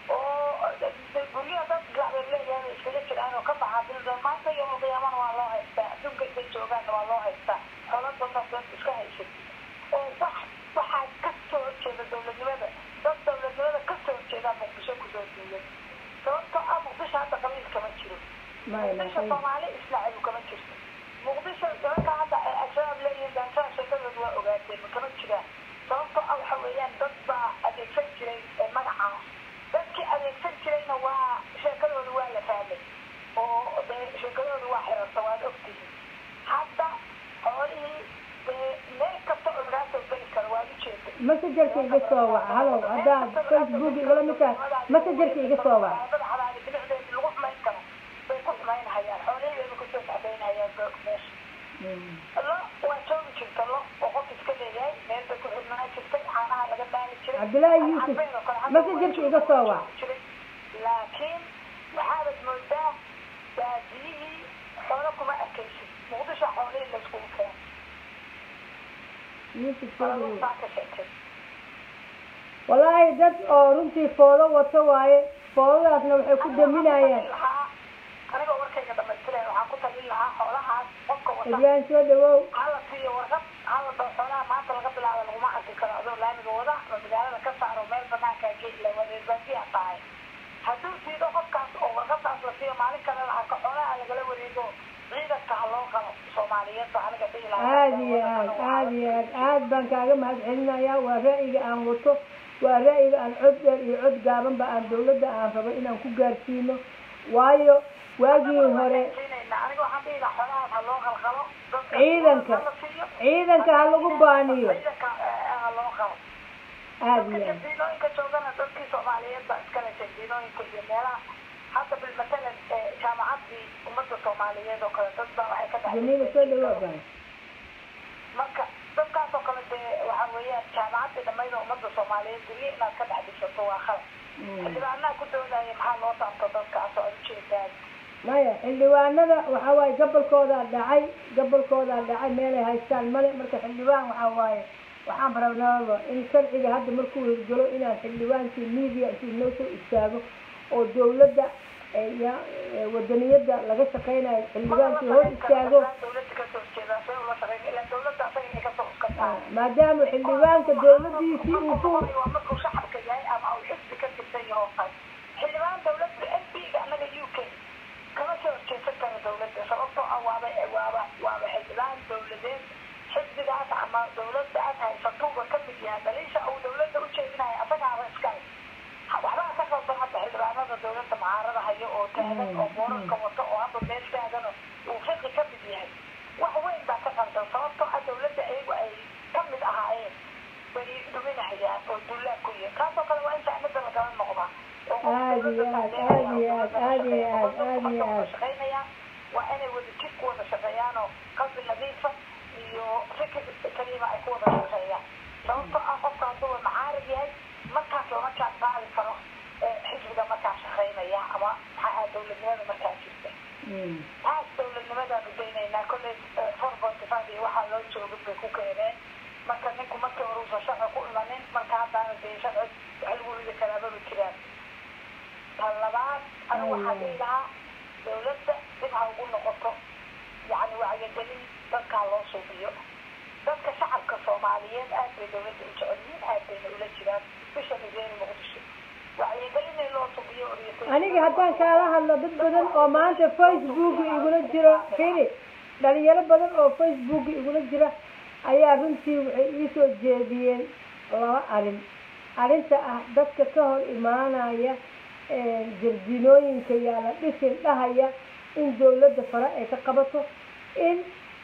oo eh, guryaha dad gacbeed leeyahay bay iskaga jiraan oo ka baxaa bilda maanta iyo qiyaamana waa loo haystaa adduunka intay joogaanna waa loo haystaa xoolada dad iska haysid oo wax waxaa ka soo horjeeda dowladnimada dad dowladnimada ka soo horjeedaa muqdisho kusoo duulay sababtoo ah muqdisho hadda qabiil kama jiro maya muqdisho maya soomaali islaacibu kama jirto muqdisho nimanka hadda ay al-shabaab leeyihiin gaanshada sheekadooda waa ogaateen ma kama jiraan sababtoo ah waxa weeyaan dad baa adeegsan jiray ee magacaas dadkii adeegsan jirayna waa sheekadooda waa la fahmay oo dee sheekadooda waa xirarta waad ogtihiin hadda xoolihii dee meel kasta oo lagaa soo geli karo waad ujeeda messengerka iga soo wac halow haddaad facebook igala mid tahay messengerka iga soo wac madaxdaani bilicdeedi lagu xumayn karo bay ku xumaynhayaan xoolihii bayba kusoo sacdaynhayaan goog meesha Mm. lo waa joogi jirta lo oo qof iska leeyahay meel bay ku xidhnaan jirtay caanaha laga dhaali jiray Cabdullaahi Yuusuf, Carbeed oo kale hadda messengerka iga soo wac. jiray. laakiin waxaabad moodaa baadiyihii xoolo kuma arkaysid muqdisho xoolihii layskugu keenay Yusuf soo dhawow. xooluhu saa ka sheekay wallaahi dad oo runtii foodo wato waaye foodadaasna waxay ku daminayaan anigoo warkayga dhamaystiraya waxaan ku talin lahaa xoolahaas qofka wata ibrahim soo dhawow hala siiyo warqad hala dao xoolaha maanta laga bilaabo laguma arki karo adoo laamiga wada ama magaalada ka saaro meel banaankaa geed la wadeer baadiyaa tahay hadduu siido qofkaas oo warqadaas la siiyo maalin kale la arko xoolaha lagala wareego ciidanka ha loo qalo soomaaliyeed baa aniga dhihi lahaa aad iyo aad aad iyo aad aad baan kaaga mahad celinayaa waa ra'yiga aan wato waa ra'yiga aan cod dheer iyo cod gaabanba aan dawladda aan rabo inaan ku gaarsiino waayo waagii hore aniga waxaan dhihi lahaa xoolahaas ha loo qalqalo dadka Ciidanka. la siiyo ciidanka ha lagu baaniyo ciidanka eh, ha loo qalo aada dadka iyo aad jardiinooyinka joogana dadkii soomaaliyeed baa iskale jardiinooyinka iyo meelaha hadda bil matalan eh, jaamacaddii ummadda soomaaliyeed oo kale dad baa waxay ka dhacday jamiila soo dhawaa baan marka dadkaas oo kale dee waxa weeyaan jaamacaddii dhammayd oo ummadda soomaaliyeed guryo inaad ka dhex dhisato waa khalad xildhibaanaha ku doodaya maxaa loo taabto dadkaas oo ujeedaan maya xildhibaanada waxaa waaye gobolkoodaa dhacay gobolkoodaa dhacay meelay haystaan male marka xildhibaan waxaa waaye waxaan rabnaaba in sharciga hadda markuu hirgalo inaan xildhibaankii media intuu noo soo istaago oo dawladda eh, ya- eh, wadaniyadda laga shaqeynayo xildhibaankii hor istaago dawladda kasoo horjeedaa see ula shaqeyn ilaa dawladda asaga inay kasoo uskataa maadaama xildhibaanka dawladiisii uu ku waa markuu shacabka yahay ama uu xisbi ka tirsan yaho kale xildhibaan dawladda m p-ga annaga u k kama soo horjeesan karo dawladda sababtoo ah waaba waaba waaba xildhibaan dawladeed xisbigaas ama dawladdaas haysatuuba ka mid yahay daliisha uu dawladda u jeedinayo asagaaba iskale waxbaa ka qaldan hadda xildhibaanada dawladda mucaarada hayo oo taagan oo boorarka wato oo hadda meel taagan uu fiqi ka mid yahay wax weyn baa ka qaldan sababtoo ah dawladda iyagu ay ka mid ahaayeen bay dhuminahayaan oo dullaa ku yihin kaasoo kale waa in saacnada lagala noqdaa oo Aad iyo aad, aad iyo aad, aad iyo aad, aad iyo aad. shaqeynayaan waa inay wada jir ku wada shaqeeyaan oo qalbi nadiifa iyo fikir kaliima ay ku wada shaqeeyaan sababtoo ah qofka hadduu macaarid yahay markaas lama jaan qaadi karo eh, xisbiga markaa shaqeynaya ama maxaa dawladnimada markaa jirta Mm. taas dawladnimadaan udaynaynaa kolley four forty five iyo waxaa loo joogin bay ku keeneen marka ninku markii hore uusan sharci ku imanin marka haddaana dee sharci wax lagu ridi karaa maba jiraan tan labaad anigu waxaan dhihi lahaa dawladda dib ha ugu noqoto yacni wacyigelin dadkaa loo suubiyo dadka shacabka soomaaliyeed aad bay dawladda u jecel yihiin aad bayna ula jiraan especially reer muqdisho wacyigelin in loo suubiyo orientation aniga haddaan kaala hadlo dad badan oo maanta facebook igula jiro fili dhalinyaro badan oo facebook igula jira ayaa runtii waxay iisoo jeediyeen laba arrin arrinta ah dadka ka hor imaanaya jardiinooyinka yaala dhisin dhahaya in dawladda fare ay ka qabato in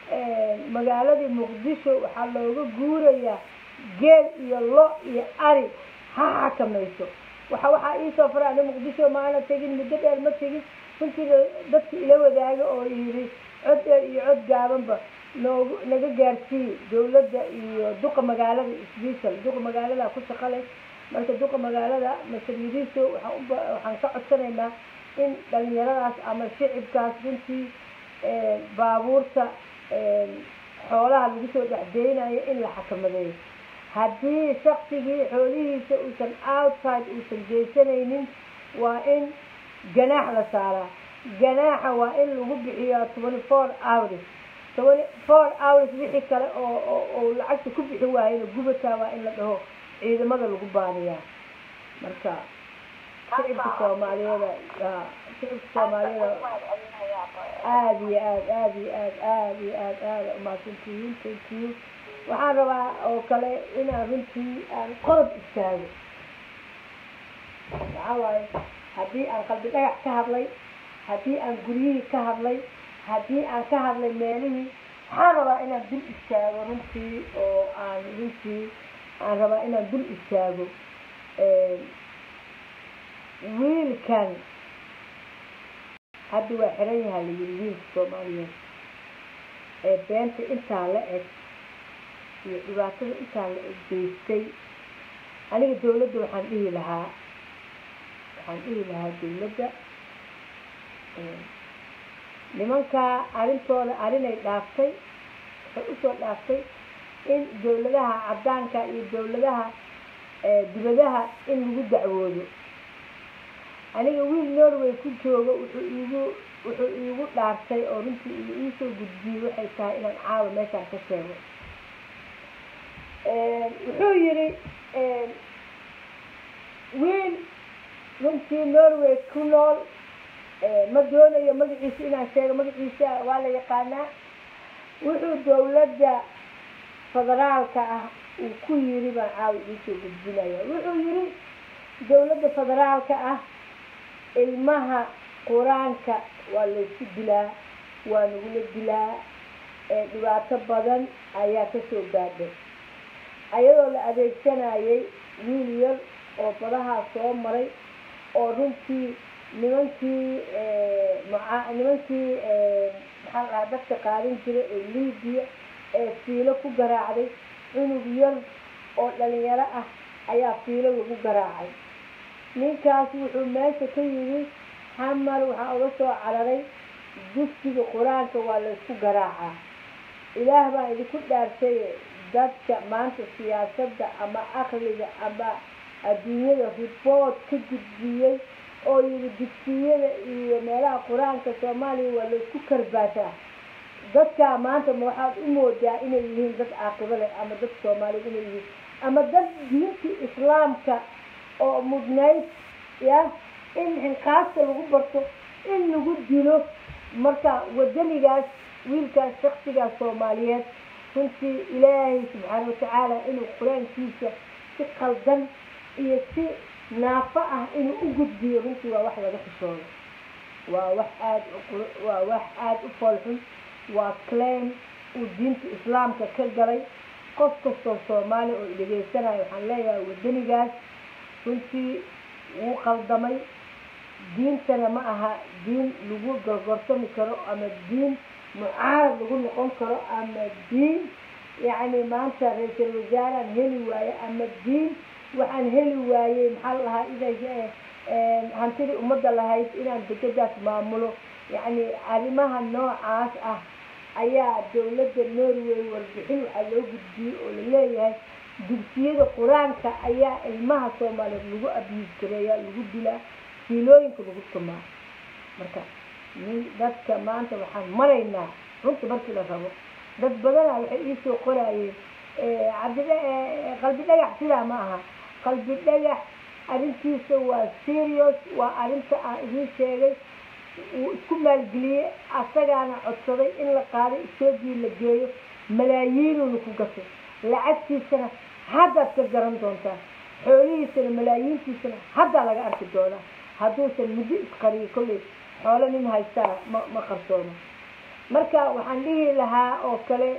magaaladii muqdisho waxaa looga guurayaa geel iyo lo iyo ari ha xakamayso waxa waxaa iisoo faray ani muqdisho maana tegin muddo dheer ma tegin runtii dadka ila wadaaga oo yidhi cod dheer iyo cod gaabanba noogu naga gaarsiiye dawladda iyo duqa magaalada isbiisal duqa magaalada ku shaqo leh marka duqa magaalada mas-uuliyadiisu waxaan uba waxaan ka codsanaynaa in dhalinyaradaas ama shicibkaas runtii baabuurta xoolaha lagu soo dhexdeynayo in la xakamadeeyo haddii shaksigii xoolihiisa uusan outside uusan geysanaynin waa in ganaax la saaraa ganaaxa waa in lagu bixiyo twenty four hours twenty four hours wixii kale oo oo oo lacagta ku bixi waayana gubataa waa in la dhaho ciidamada lagu baaniyaa marka shicibka soomaaliyeeda ya shicibka soomaaliyeeda aada iyo aad aada iyo aad aada iyo aad aada umahadsantihiin thank you waxaan rabaa oo kale inaan runtii aan qodob istaago maxaa waaye haddii aan qalbi dhagax ka hadlay haddii aan guryihii ka hadlay haddii aan ka hadlay meelihii waxaan rabaa inaan dul istaago runtii oo aan runtii aan rabaa inaan dul istaago wiilkan hadda waa xiran yahaa la yiri wiilka soomaaliyeed ee beenta intaa la eg iyo dhibaatada intaa la eg geystay aniga dawladda waxaan dhihi lahaa waxaan dhihi lahaa dawladda nimankaa arrintooda arrinay dhaaftay waxay usoo dhaaftay in dawladaha caddaanka iyo dawladaha dibadaha in lagu dacwoodo aniga wiil norway ku joogo wuxuu iigu wuxuu iigu dhaartay oo runtii uu iisoo gudbiyey waxay tahay inaan caawa meeshaan ka sheego wuxuu yidhi wiil runtii norway ku nool ma doonayo magaciisa inaan sheego magaciisa waa la yaqaanaa wuxuu dawladda federaalka ah uu ku yiri baan caawa iisoo gudbinaya wuxuu yidhi dawladda federaalka ah ilmaha qur-aanka waa laysku dilaa waa nagula dilaa dhibaato badan ayaa kasoo gaadhay ayadoo la adeegsanayay wiil yar oo badahaa soo maray oo runtii nimankii maa nimankii maxaa la dhahaa dadka qaadan jiray ee liibiya ee fiilo ku garaacday cunug yar oo dhalinyaro ah ayaa fiilo lagu garaacay ninkaas wuxuu meesha ka yimi xamar waxaa uga soo cararay dugsiga qur-aanka waa laysku garaacaa ilaah baa idinku dhaarshay dadka maanta siyaasadda ama aqliga ama adduunyada ribood ka gudbiyey oo yidhi dugsiyada iyo meelaha qur-aanka soomaaliya waa laysku karbaasaa dadkaa maanta ma waxaad u moodaa inay yihiin dad caaqibo leh ama dad soomaaliya inay yihiin ama dad diintii islaamka oo mudnayd ya in xinqaasta lagu barto in lagu dilo marka wadanigaas wiilkaas shaksigaas soomaaliyeed runtii ilaahay subxaana watacaala inuu qur-aankiisa si qaldan iyo si naafo ah inuu u gudbiyo runtii waa wax laga xishoodo waa wax aad waa wax aada u foolxun waa claim uu diinta islaamka ka galay qof kastoo soomaali oo dhegaysanayo waxaan leeyahay wadanigaas runtii wuu qaldamay diintana ma aha diin lagu gorgorsami karo ama diin mucaarad lagu noqon karo ama diin yacni maanta ra-iisal wasaaraan heli waaye ama diin waxaan heli waayey maxaa la lahaa ida hantidii ummadda lahayd inaan degadaas maamulo yacni arrimaha noocaas ah ayaa dowladda norway warbixin waxaa loo gudbiyey oo laleeyahay dugsiyada qur-aanka ayaa ilmaha soomaaliyeed lagu abyiis gareeya lagu dilaa fiilooyinka lagu tumaa marka dadka maanta waxaan maraynaa runta markii la rabo dad badana waxay iisoo qoraayeen cabdidh qalbi dhagax sidaa ma aha qalbi dhagax arrintiisa waa serious waa arrinta aan idiin sheegay uu isku maalgeliyey asagaana codsaday in la qaaday etoobiya la geeyo malaayiinuuna ku gatay lacagtiisana haddaad ka garan doontaa xoolihiisana malaayiintiisana haddaa laga arki doonaa hadduusan muddo isqariyo kolley xoolo nin haystaa ma ma qarsoono marka waxaan dhihi lahaa oo kale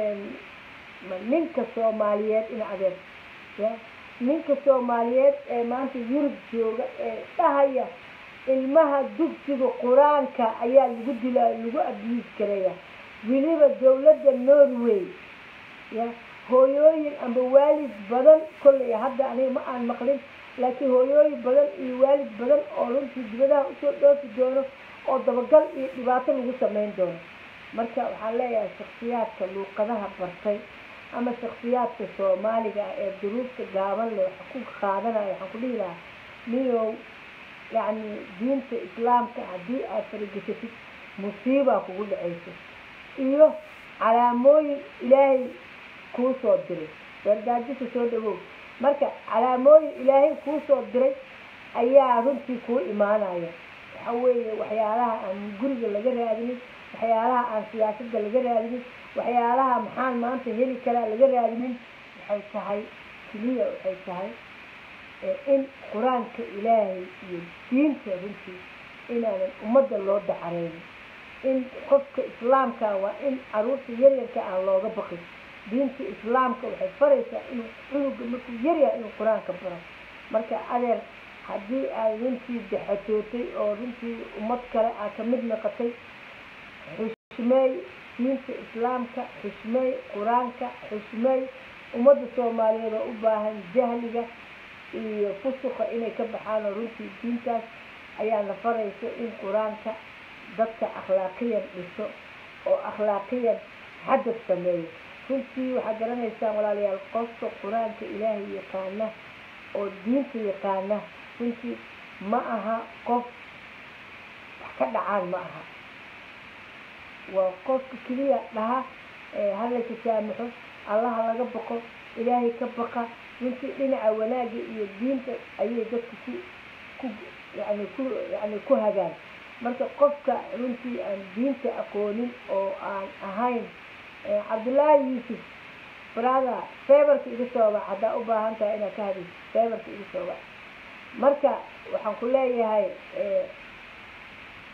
ninka soomaaliyeed in adeer ya ninka soomaaliyeed ee maanta yurub jooga ee dhahaya ilmaha dugsiga qur-aanka ayaa lagu dilaa lagu abyiis karaya weliba dowladda norway ya hooyooyin amba waalid badan kolley hadda aniga ma aan maqlin laakiin hooyooyin badan iyo waalid badan oo runtii dibadaha usoo dhoofi doono oo dabagal iyo dhibaato lagu sameyn doono marka waxaan leeyahay shaksiyaadka luuqadaha bartay ama shaksiyaadka soomaaliga ah ee duruufta gaaban leh waxa ku qaadanaya waxaan ku dhihi lahaa niyow yacni diinta islaamka haddii aad faragesatid musiibaa kugu dhacaysa iyo calaamooyin ilaahay kuu soo diray wardaajisa soo dhawow marka calaamooyin ilaahay kuu soo diray ayaa runtii kuu imaanaya waxa weeye waxyaalaha aan guriga laga raadinin waxyaalaha aan siyaasadda laga raadinin waxyaalaha maxaan maanta heli karaa laga raadinin waxay tahay keliya waxay tahay in qur-aanka ilaahay iyo diinta runtii inaanan ummadda loo dacareynin in qofka islaamka waa in caruurta yaryarka aan looga baqin diinta islaamka waxay faraysaa inuu cunuga markuu yaryahay inuu qur-aanka baro marka adeer haddii aad runtii daxatootay oo runtii ummad kale aad ka mid noqotay xushmeey diinta islaamka xushmeey qur-aanka xushmeey ummadda soomaaliyeed oo u baahan jahliga iyo fusuqa inay ka baxaan oo runtii diintaas ayaana faraysa in qur-aanka dadka akhlaaqiyan dhiso oo akhlaaqiyan xadad sameeyo runtii waxaad garanaysaan walaalayaal qofka qur-aanka ilaahay yaqaana oo diinta yaqaana runtii ma aha qof wax ka dhacaan ma aha waa qofka keliya dhaha hala tasaamaxo allaha laga baqo ilaahay ka baqa runtii dhinaca wanaagga iyo diinta ayay dadka ku ku yani ku yani ku hagaan marka qofka runtii aan diinta aqoonin oo aan ahayn cabdullaahi yuusuf brother feebarka iga soo bax haddaa u baahan tahay inaad ka hadayso feebarka iga soo bax marka waxaan ku leeyahay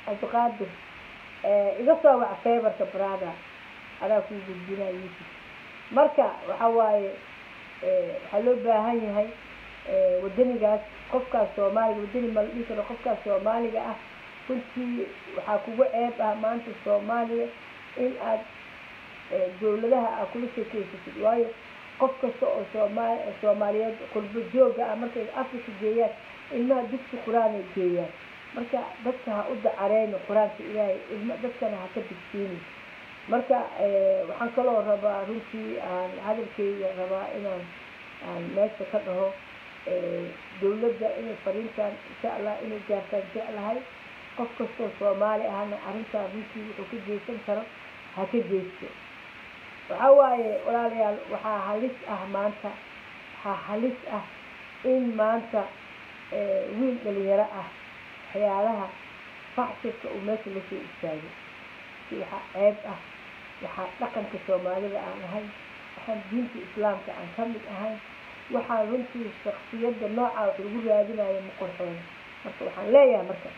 cabdiqaadir iga soo wac feebarka brada adaa kuu gudbinaa yuusuf marka waxa waaye waxaa loo baahan yahay wadanigaas qofkaas soomaaliga wadani ma la dhihi karo qofkaas soomaaliga ah runtii waxaa kugu ceeb ah maanta soomaaliya in aad dawladaha aad kula sheekeysatid waayo qof kasta oo soomaali soomaaliyeed qurbo jooga ah markay africa geeyaan ilmaha dugsi qur-aanay geeyaan marka dadka ha u dacareyno qur-aanka ilaahay ilma dadkana ha ka digsiinin marka waxaan kaloo rabaa runtii aan hadalkeyga rabaa inaan aan meesha ka dhaho dawladda inay fariintaan insha allah inay gaartaan jeclahay qof kastoo soomaali ahna arrintaan runtii wuxuu ka geysan karo ha ka geysto waxaa waaye walaalayaal waxaa halis ah maanta waxaa halis ah in maanta wiil dhalinyaro ah waxyaalaha faxshirka uu meesha lasoo istaagay waxaa ceeb ah waxaa dhaqanka soomaalida aan ahayn waxaan diinta islaamka aan ka mid ahayn waxaa runtii shaksiyadda noocaa wax lagu raadinayo ma qorxoono marka waxaan leeyahay marka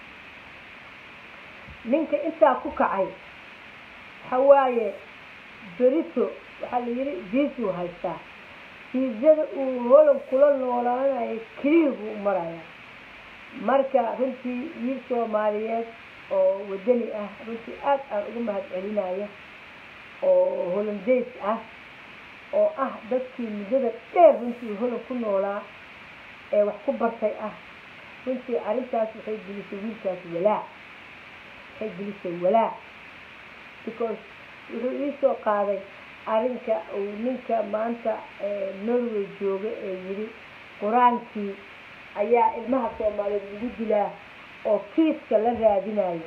ninka intaa ku kacay waxa waaye berito waxaa la yidhi viisuu haystaa fiisada uu holan kula noolaanayo keliya buu u marayaa marka runtii wiil soomaaliyeed oo wadani ah runtii aad aan uga mahad celinayo oo holandays ah oo ah dadkii muddada dheer runtii holan ku noolaa ee wax ku bartay ah runtii arrintaas waxay gelisay wiilkaas walaac waxay gelisay walaac because wuxuu iisoo qaaday arrinka uu ninka maanta norway jooga ee yidhi qur-aankii ayaa ilmaha soomaaliyeed lagu dilaa oo kiiska la raadinayo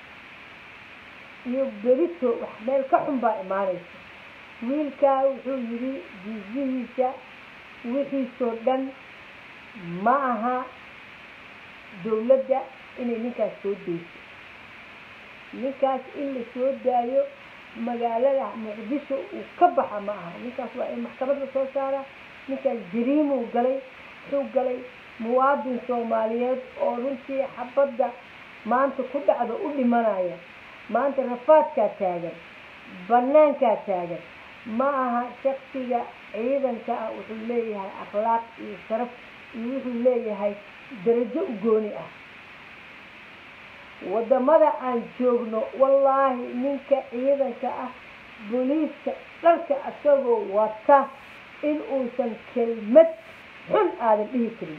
iyo berito wax meel ka xun baa imaanaysa wiilkaa wuxuu yidhi jiisihiisa wixiisoo dhan ma aha dawladda inay ninkaas soo deyso ninkaas in la soo daayo magaalada muqdisho uu ka baxa ma aha ninkaas waa in maxkamad la soo saara ninkaas jariimuu galay wuxuu galay muwaadin soomaaliyeed oo runtii xabadda maanta ku dhacda u dhimanaya maanta rafaadkaa taagan banaankaa taagan ma aha shaksiga ciidanka ah wuxuu leeyahay akhlaaq iyo sharaf iyo wuxuu leeyahay darajo u gooni ah wadamada aan joogno wallaahi ninka ciidanka ah booliiska dharka isagoo wata in uusan kelmad xun aadan dhihi karin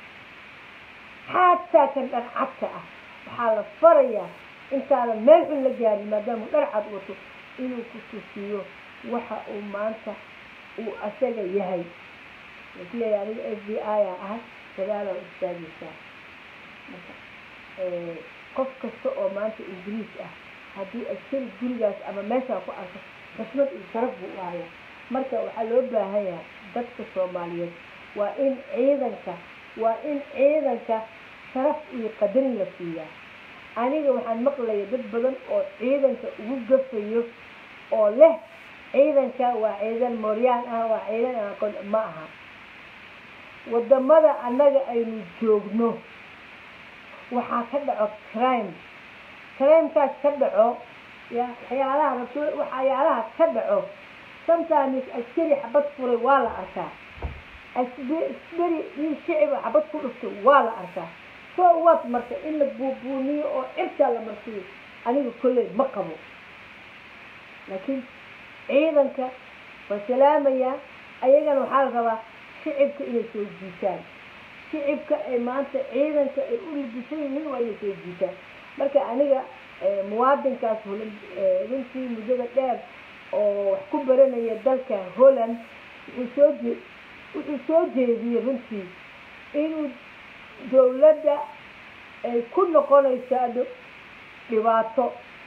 xataa kan dharcadka ah waxaa la farayaa intaadan meel xun la gaarin maadaamuu dharcad wato inuu ku tusiyo waxa uu maanta uu asaga yahay isleeya aniga f b i a ah gadaalaa istaagaysaa marka qof kasta oo maanta ingiriis ah haddii askari gurigaas ama meeshaa ku arko xushmad iyo sharaf buu u haya marka waxaa loo baahan yahay dadka soomaaliyeed waa in ciidanka waa in ciidanka sharaf iyo qadarin la siiyaa aniga waxaan maqlaya dad badan oo ciidanka ugu gafayo oo leh ciidanka waa ciidan mooryaan ah waa ciidan aan aqoon ma aha wadamada annaga aynu joogno waxaa ka dhaco crime crimekaas ka dhaco ya waxyaalaha rabto waxyaalaha ka dhaco sometimes askari xabad furay waa la arkaa askari nin shiciba xabad ku dhuftay waa la arkaa so what marka in la buubuuniyo oo cirkaa la marsiyo aniga kolley ma qabo laakiin ciidanka waa salaamayaa ayagana waxaa la rabaa shicibka inay soo jiitaan shicibka ay maanta ciidanka ay u libisan yihiin waa inay soo jiitaan marka aniga muwaadinkaas holan runtii muddada dheer oo wax ku baranaya dalka holland wuxuu soo jee wuxuu soo jeediyey runtii inuu dawladda ay ku noqonaysaa dhibaato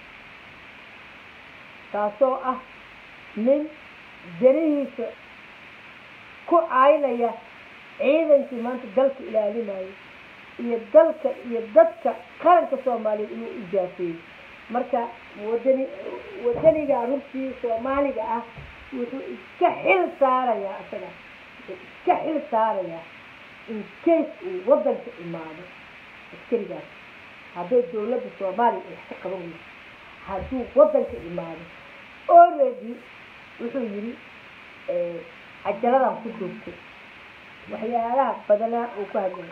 taasoo ah nin danihiisa ku caynaya ciidankii maanta dalka ilaalinayo iyo dalka iyo dadka qaranka soomaaliyeed inuu ijaafeeyo marka wadani wadaniga runtii soomaaliga ah wuxuu iska xil saarayaa isaga wuxuu iska xil saarayaa in case uu wadanka imaado askarigaas hadday dawladda soomaaliya ay wax ka qaban weyso hadduu waddanka imaado already wuxuu yidhi cajaladan ku duubtay waxyaalaha badanaa uu ku hadlay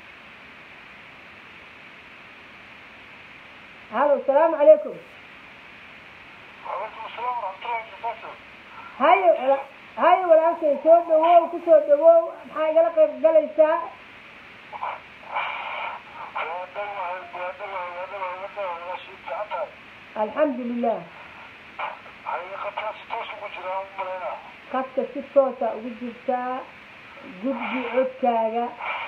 halo asalaamu calaykum وعليكم السلام ورحمة الله وبركاته. hayo wala- hayo walaalkay soo dhawow kusoo dhawow maxaa igala qayb galaysaa وهذا وهذا وهذا وهذا وهذا شيء تعبان. alxamdu lilah حقيقة ستوش وجرام ملينا. qadka si toosa ugu jirtaa gudbi codkaaga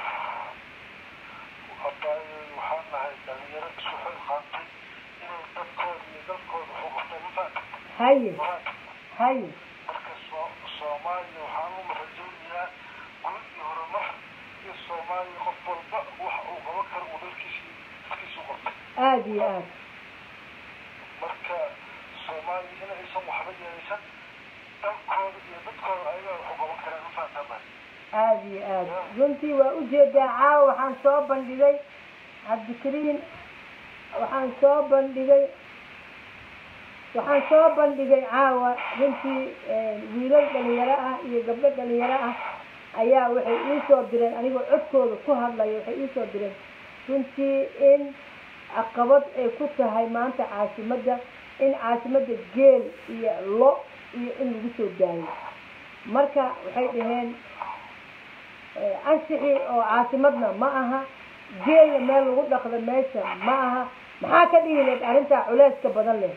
حتى وحنا هاي دليل سوح الخاطي إنه دكتور يدكتور حقوق تلفك. haye وهاك haye مركز الصومالي وحنا مرجونيا كل يهرمح الصومالي قبل بق وحقوق وكر ودركشي كيسو قط. aada iyo aad marka soomaaliya in aysan waxba yeelsan dalkooda iyo dadkooda ayaga wax u qaban karaan ufaatama aada iyo aada runtii waa ujeedaa caawa waxaan soo bandhigay cabdikariin waxaan soo bandhigay waxaan soo bandhigay caawa runtii wiilal dhalinyaro ah iyo gabdho dhalinyaro ah ayaa waxay iisoo direen anigoo codkooda ku hadlaya waxay iisoo direen runtii in caqabad ay ku tahay maanta caasimadda in caasimadda geel iyo lo iyo in lagu soo daayo marka waxay dhaheen anshixii oo caasimadna ma aha geelna meel lagu dhaqdo meesha ma aha maxaa ka dhihi leed arrintaa culeyska badan leh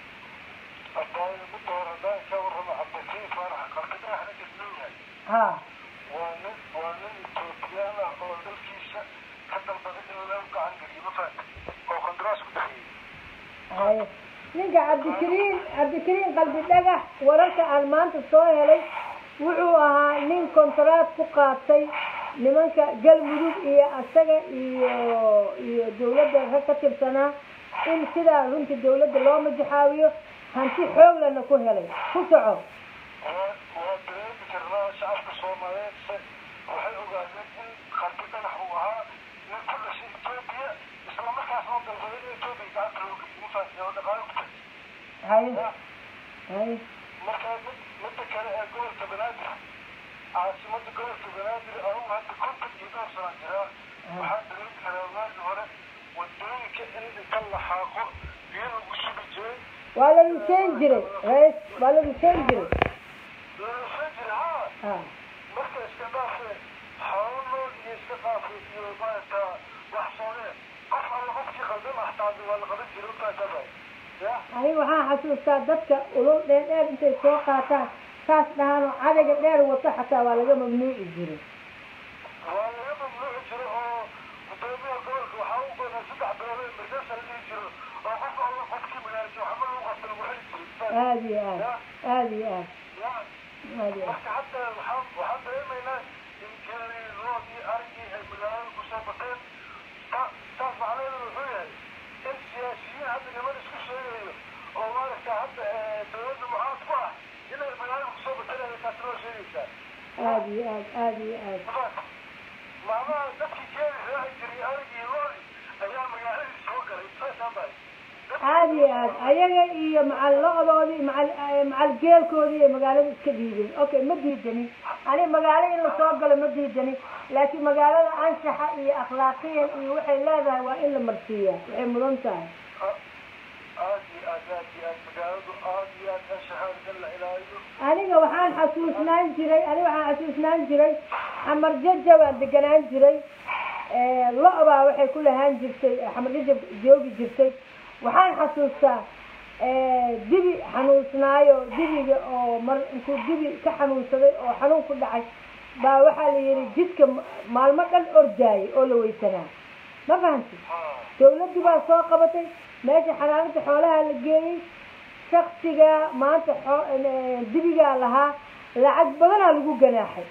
hadaayo midda hore haddaan ka warramo cabdikariin faarax qalkadaxna isleeyahay ha waa nin waa nin etoobiyaan ah oo dalkiisa ka dalbaday in loo gacan geliyo mafaat oo qandaraas ku dhexeeyey haye ninka cabdikariin cabdikariin qalbi dhagax wararka aan maanta soo helay wuxuu ahaa nin kontaraad ku qaatay nimanka galmudug iyo asaga iyo iyo dawladda rag ka tirsanaa in sidaa runtii dawladda loo majaxaawiyo hanti xooglana ku helay ku soco waa waa dareemi karnaa shacabka soomaaliyeed se waxay ogaadeen in qalbi dhagax uu ahaa nin ku dhashay etoobiya isla markaas loo dalbaday in etoobiya gacanta loo geliyo mafaat oo dhaqaalo ku tagay haye haye markaa mid midda kale ee gobolka banaadir caasimada gobolka banaadir anugu hadda konton iyo dhowr sana jiraa waxaa dareemi karaa waagi hore wadooyinka in inta la xaaqo biyo lagu sugi jiray waa la rusheyn jiray rais waa la rusheyn jiray lalasoo jira ha ha marka iska dhaafe xoolo nool iyo iska dhaafe iyo maaragta wax soonee qof alla qofkii qaldan axtaadi waa la qaban jiray utaasabay ya aniga waxaan xasuustaa dadka ulul dheer dheer intay soo qaataan saas dhahaanoo cadayga dheer wato xataa waa laga mamnuuci jiray waa laga mamnuuci jiro oo gudoomiyaha gobolka waxaa u badan saddex bilood ee mirgasa la dhihi jiro oo qof alla qofkii magaalasi waxba lagu qabta lagu xili jiray aada iyo aad aada iyo aad ya aada iyo aad marka hadda waxaan waxaan dareemaynaa in geelii lood iyo arigii ay magaalada kusoo bateen ta taas macnaheedu wuxuu yahay in siyaasiyiin hadda niman isku sheegayo oo maaragta hadda dawladda mucaad ku ah inay magaalada kusoo bateen taas loo sheegaysaa aada iyo aad aada iyo aad maamaha dadkii geeli raaci jiray arigii loodi ayaa magaaladii soo galay saasaan bahay aada iyo aad ayaga iyo macal lo-doodii macal macal geelkoodii iyo magaalada iska diideen okay ma diidanin ani magaalo in lasoo galo ma diidanin laakiin magaalada anshaxa iyo akhlaaqiyan iyo waxay leedahay waa in la marsiiyaa waxay mudan tahay aad iyo aad aad iyo aad magaaladu aad iyo aad anshaxaada in la ilaaliyo aniga waxaan xasuusnaan jiray aniga waxaan xasuusnaan jiray xamar jaja waan deganaan jiray lo-baa waxay ku lahaan jirtay xamar jajab joogi jirtay waxaan xasuustaa dibi xanuunsnaayo dibiga oo mar intuu dibi ka xanuunsaday oo xanuun ku dhacay baa waxaa la yihi jidka maalmo dhan ordaayay oo la weysanaa ma fahanti dawladdu baa soo qabatay meesha xanaanada xoolaha la geeyey shaksiga maanta dibigaa lahaa lacag badanaa lagu ganaaxay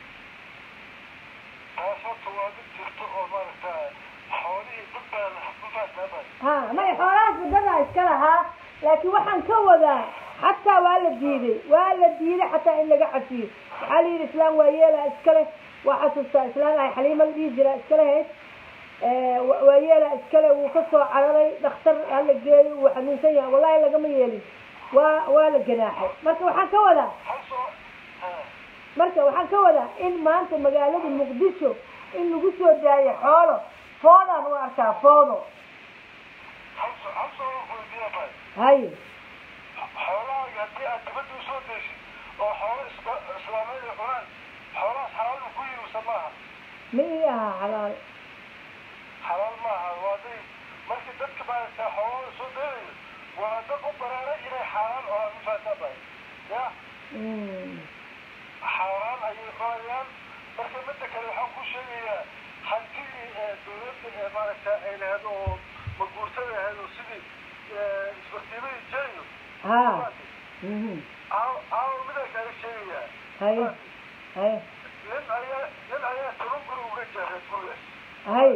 taas horta waa mid jirto oo maaragta xoolihii dad baa mafaataabay ha may xoolahaas wadadaa iska lahaa laakiin waxaan ka wadaa xataa waa la diiday waa la diiday xataa in laga cafiyo waxaa la yidhi islaam waa yeelaa iskale waa xasuustaa islaam ay xaliima la dhihi jiraa iskale hayd waa yeelaa iskale wuu ka soo cararay dhakhtar hala geeyo wuu xanuunsan yahay wallahi lagama yeelin waa waa la ganaaxay marka waxaan ka wadaa hal soo marka waxaan ka wadaa in maanta magaalada muqdisho in lagu soo daayo xoolo foodaan u arkaa foodo hal soo hal soo weydiiya tahay haye xoolahaaga haddii aad dibadda usoo deysid oo xoolo isla- islaameed ay cunaan xoolahaas xalaal ma ku yihi mise maaha ma ii ahaa xalaal xalaal maaha waa day markii dadka maaragta xoolahooda soo daynayo waa dad u baraaray inay xaaraan cunaan mifaasaa bahay ya Mm. xaaraan ayay cunayaan marka midda kale waxaan ku sheegayaa hantidii ee dowladda ee maaragta ay lahayd oo maguurtada ahayd oo sidii isbartiimadii jeriyo ha Mhm. aaw aaw midaan kaaga sheegayaa haye haye nin ayaa nin ayaa toban guri uga jaray guriga haye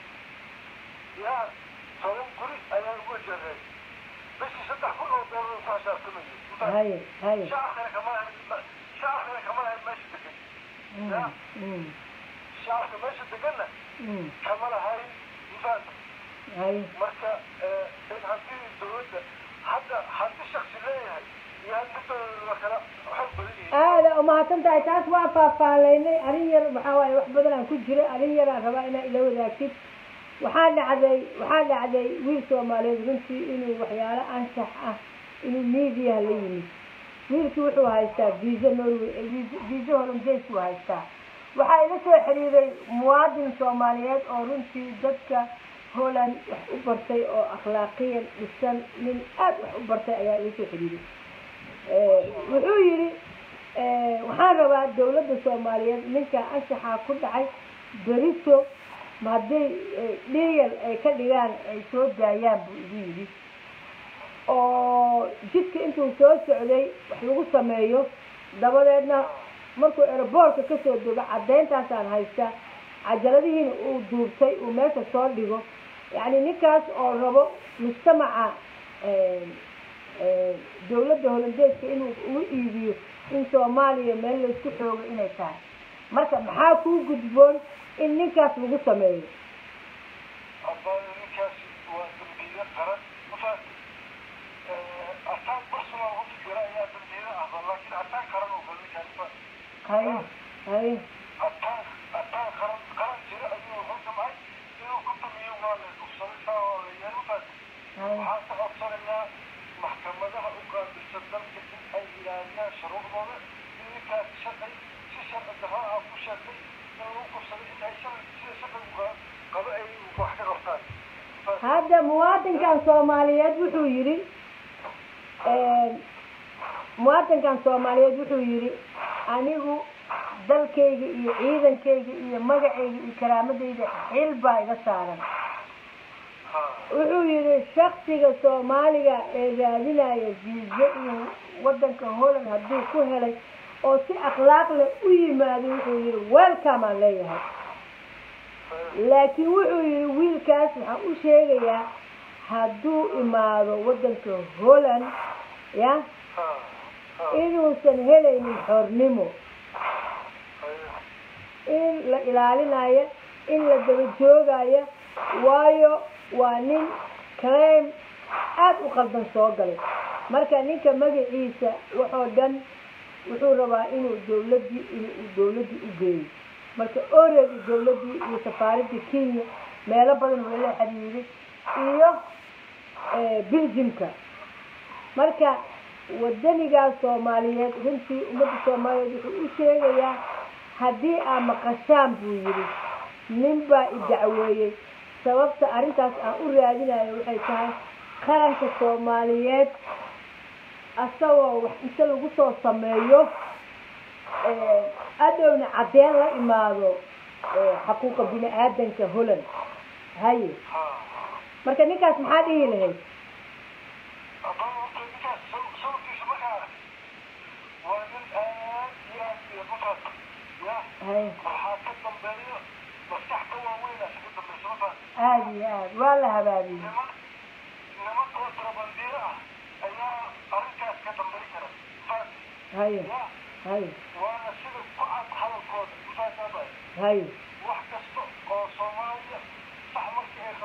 yaa toban guri ayaa uga jaray bishii saddex kun oo doolar ku xisaabtamayo haye haye shacabkana kama lahayn shacabkana kama lahayn meesha degan Mm. Mm. shacabka meesha deganna Mm. kama lahayn mifaanta haye marka in hantidii dowladda hadda hanti shaksi leeyahay iyo hanti dowladda waa kala xoog badan yihiin aada umahadsan tahay taas waa faahfaahleynay arrin yar maxaa waaye wax badan aan ku jiray arrin yar aan rabaa inaa ila wadaagtid waxaa dhacday waxaa dhacday wiil soomaaliyeed runtii inuu waxyaalo anshax ah inuu miidiyaha la yimid wiilkii wuxuu haystaa visa norway visa hollandaise buu haystaa waxaa ila soo xiriiray muwaadin soomaaliyeed oo runtii dadka holland wax u bartay oo akhlaaqiyan dhisan nin aad wax u bartay ayaa ila soo xiriiray Eh, wuxuu yidhi eh, waxaan rabaa dawladda soomaaliyeed ninka anshaxaa ku dhacay berito ma hadday dhiyal ay ka dhigaan ay soo daayaan buu igu yidhi oo jidka intuu soo socday wax lagu sameeyo dabadeedna markuu aeroboortka kasoo dego caddayntaasaan haysta cajaladihiina uu duubtay uu meesha soo dhigo yacni ninkaas oo rabo mujtamaca eh, eh, dawladda holandeeska inuu ugu iibiyo in soomaaliya meel laysku xoogo inay tahay marka maxaa kuu gudboon in ninkaas lagu sameeyo abbaana ninkaasi waa dambiile qaran mafaati ataan personal u fikira ayaa dambiile ahba laakiin ataan qaran oo kale ninkaasi ma haye haye ataan ataan qaran qaran jira ayuu wuxuu damcay inuu ku dumiyo waa la kufsaday saa waa la yeelay mafaati haye waxaan ka codsanaynaa maxkamadaha u qaabilsan dalka in ay ilaaliyaan shuruucdooda in ninkaasi sharci si sharci darro ah ku sheegtay in lagu kufsaday in ay sharci sida sharcigu qabo ay wax ka qabtaan hadda muwaadinkan soomaaliyeed wuxuu yidhi muwaadinkan soomaaliyeed wuxuu yidhi anigu dalkayga iyo ciidankayga iyo magacayga iyo karaamadayda xil baa iga saaran wuxuu yidhi shaksiga soomaaliga ee raadinaya viiso iyo wadanka holland hadduu ku helay oo si akhlaaq leh u yimaado wuxuu yidhi welcome aan leeyahay laakiin wuxuu yidhi wiilkaas waxaan u sheegayaa hadduu imaado wadanka holland ya inuusan helaynin xornimo in la ilaalinayo in la daba joogayo waayo waa nin claim aada u qaldan soo galay marka ninka magaciisa waxoo dhan wuxuu rabaa inuu dawladdii inuu dawladdii u geeyo marka oredi dawladdii iyo safaaradda kenya meelo badan waa la xiriiray iyo belgiumka marka wadanigaas soomaaliyeed runtii ummadda soomaaliyeed wuxuu u sheegayaa haddii aa maqashaan buu yidhi nin baa i dacweeyey sababta arrintaas aan u raadinayo waxay tahay qaranka soomaaliyeed asagoo wax inta lagu soo sameeyo adhowna cadeen la imaado xaquuqa bini aadanka holland haye marka ninkaas maxaa dhihi lahayd haddaba horta ninkaas sababkiisa markaa arag waa nin aad iyo aad iyo mafaat ya haye waxaa ka dambeeyo maskax ka waaweynaas ka dambeysa mafaat aada iyo aad waa la habaabiyey niman niman kontrabandiiro ah ayaa arrintaas ka dambeyn kara mafaat haye ya haye waana sida ku cad hadalkooda mafaat abay haye wax kasta oo soomaaliya sax markii ay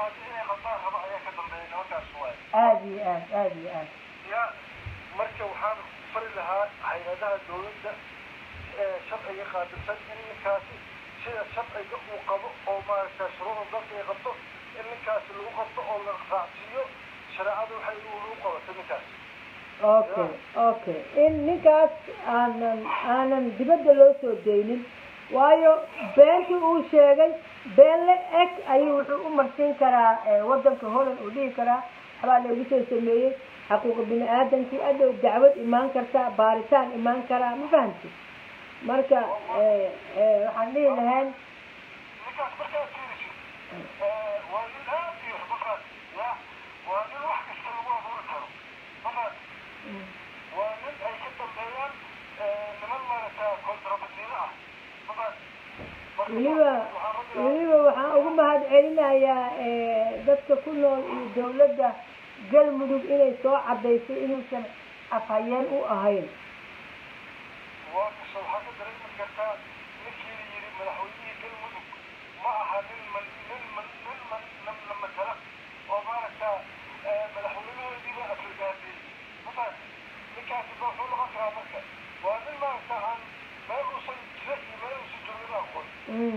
dhibaato inay qabtaan raba ayaa ka dambeeya nimankaas waay aada iyo aad aada iyo aad ya marka waxaan fari lahaa hay-adaha dawladda ee sharciga qaabilsan in ninkaasi sida sharciga uu qabo oo maaragta shuruucda dalka ay qabto in ninkaasi lagu qabto oo la raacsiiyo shareecadu waxay u qabatay ninkaas okay okay in ninkaas aanan aanan dibadda loo soo deynin waayo beentii uu sheegay been la eg ayuu wuxuu u marsiin karaa waddanka holland uu dhihi karaa waxbaa loogu soo sameeyey xaquuqa bini aadamkii adow dacwad imaan karta baaritaan imaan karaa ma fahamti marka waxaan dhihi lahayn ninkaas markaad fiirisid waa nin aad iyo markaas ya waa nin wax kasta lagu abuuri karo markaas waa nin ay ka dambeeyaan niman maaragta kontrabasiino ah markaas weliba weliba waxaan ugu mahad celinayaa dadka ku nool iyo dawladda galmudug inay soo cadaysay inuusan afhayeen u ahayn waa kasta waxaa ka dareemi kartaa ninkii la yidhi madaxweynihii galmudug ma aha nin man nin man nin man nin la matala oo maaragta madaxweynahoodiiba aflagaadiyey markaas ninkaasi ba wuxuu noqon karaa marka waa nin maaragta aan meel uusan jira iyo meel uusan joogin aqoon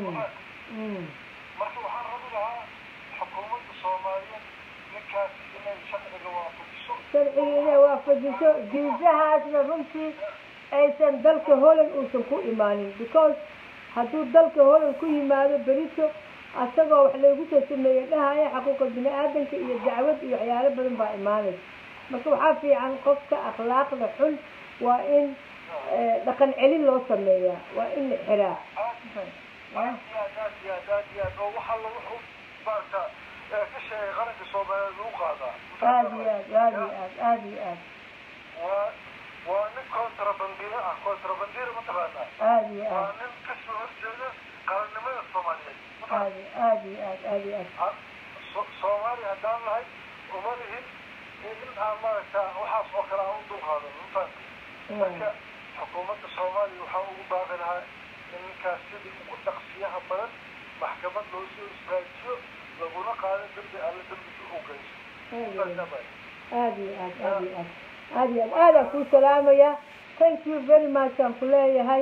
marka waxaan rabi lahaa xukuumadda soomaaliyeed ninkaasi inay sharciga waafajiso sharciga inay waafajiso jiisahaasna runtii aysan dalka holland uusan ku imaanin because hadduu dalka holland ku yimaado berito asagoo wax loogu soo sameeyey dhahaya xaquuqa bini aadanka iyo dacwad iyo waxyaalo badan baa imaanaysa marka waxaa fiican qofka akhlaaqda xun waa in dhaqan celin loo sameeyaa waa in la xiraa aad iyo aad aad iyo aad aad iyo aad oo waxaa lagu xu maaragta ka sheegay qaranka soomaaliyeed lagu qaadaa aada iyo aad aada iyo aad aada iyo aad waa waa nin kontrabandiro ah kontrabandiro mataqaanaa aada iyo waa aad nin kasoo horjeeda qarannimada soomaaliyeed aada aada iyo aad aada iyo aad So- soomaaliya haddaan nahay uma lihin in aan maaragta waxaas oo kale aan u dulqaadano mafahamtay marka xukuumadda soomaaliya waxaa ugu baaqi lahaa in ninkaas sidii ugu dhaqsiyaha badan maxkamad loo soo istaajiyo laguna qaado dembi alle dembigi u geyso Saasaa baa. aada iyo aad aada iyo aad aada iyo aad aadaan kuu salaamaya thank you very much aan ku leeyahay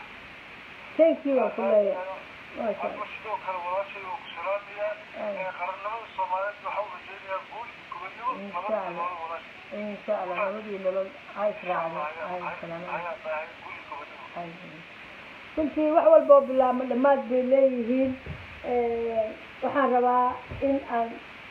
thank you aan ku leeyahay maasha Hadba sidoo kale walaashay oo ku salaamayaa ee qarannimada soomaaliyeed waxaa u rajeynayaa guul iyo gobonimo nabad iyo nolol walaashay insha allah nabadii nolol ha israacdo ha salaamada ayaa tahay guul iyo gobonimo runtii wax walba oo bilaabma dhammaad bay leeyihiin waxaan rabaa in aan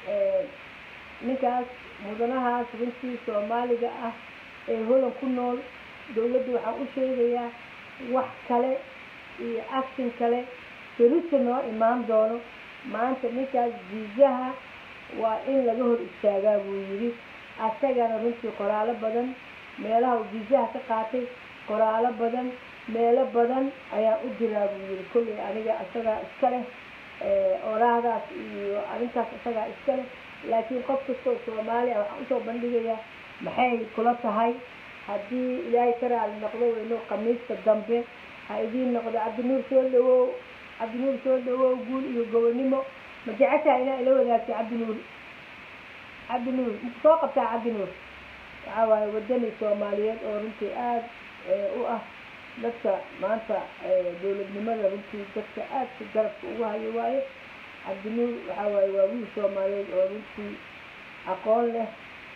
ninkaas mudanahaas runtii soomaaliga ah ee holan ku nool dawladda waxaan u sheegayaa wax kale iyo action kale berito noo imaan doono maanta ninkaas jiisaha waa in laga hor istaagaa buu yidhi asagana runtii qoraalo badan meelaha uu jiisaha ka qaatay qoraalo badan meelo badan ayaa u jiraa buu yidhi kolley aniga isagaa iska leh oraahdaas iyo arrintaas isagaa iska leh laakiin qof kastoo soomaaliya waxaan usoo bandhigayaa maxay kula tahay haddii ilaahay ka raali noqdo weyno khamiista dambe ha idiin noqdo cabdinuur soo dhawow cabdinuur soo dhawow guul iyo gobonimo ma jeceshaha inaa ila wadaagto cabdinuur cabdinuur maku soo qabtaa cabdinuur waxaa waaye wadani soomaaliyeed oo runtii aada u ah dadka maanta dowladnimada runtii dadka aadka garabka ugu hayo waaye cabdinuur waxaa waaye waa wiil soomaaliyeed oo runtii aqoon leh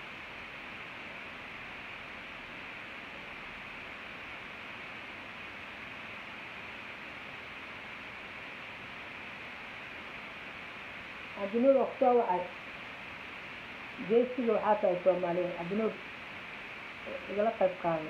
cabdinuur oo kusoo wacay geesiga waxaa tahay soomaaliyeed cabdinuur igala qayb qaado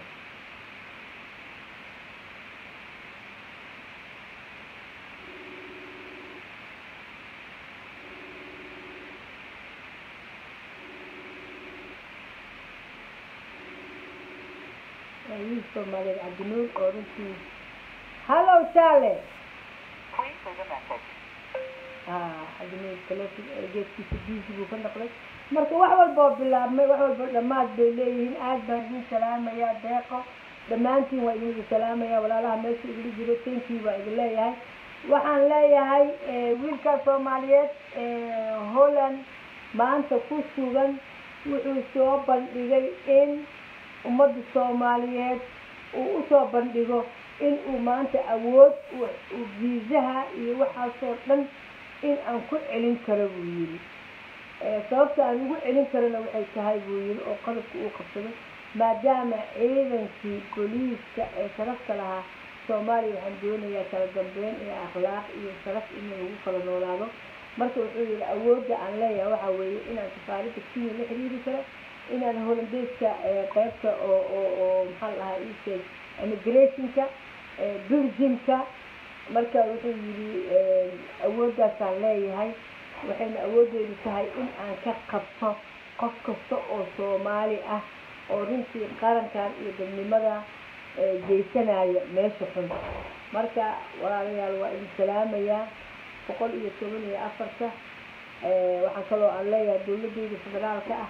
waa wiil soomaaliyeed cabdinuur oo runtii hallow jaale Please leave a message. cabdinuur taleefon geedkiisa biisi buu ka noqday marka wax walba oo bilaabmay wax walba dhammaad bay leeyihiin aad baan idin salaamayaa deeqo dhammaantiin waa idin salaamayaa walaalaha meesha igula jiro tankii baa idin leeyahay waxaan leeyahay wiilkaas soomaaliyeed holland ciidan maanta ku sugan wuxuu soo bandhigay in ummadda soomaaliyeed uu usoo bandhigo in uu maanta awood viisaha iyo waxaasoo dhan in aan ku celin karo buu yidhi sababta aan ugu celin karona waxay tahay buu yidhi oo qodobka uu qabsaday maadaama ciidankii booliiska ee sharafta lahaa soomaaliya waxaan doonayaa kala dambeyn iyo akhlaaq iyo sharaf in lagu kala noolaado marka wuxuu yihi awoodda aan leeyahay waxaa weeye inaan safaaradda kenya la xiriiri karo inaan holandeyska qeybta oo oo oo maxaa la dhahaa isheeg immigrationka belgiumka marka wuxuu yidhi awooddaasaan leeyahay waxayna awooddeedu tahay in aan ka qabto qof kasta oo soomaali ah oo runtii qarankan iyo dadnimada geysanaya meesha xun marka walaalayaal waa idin salaamayaa boqol iyo toban iyo afarta waxaan kaloo aan leeyahay dowladeyda federaalka ah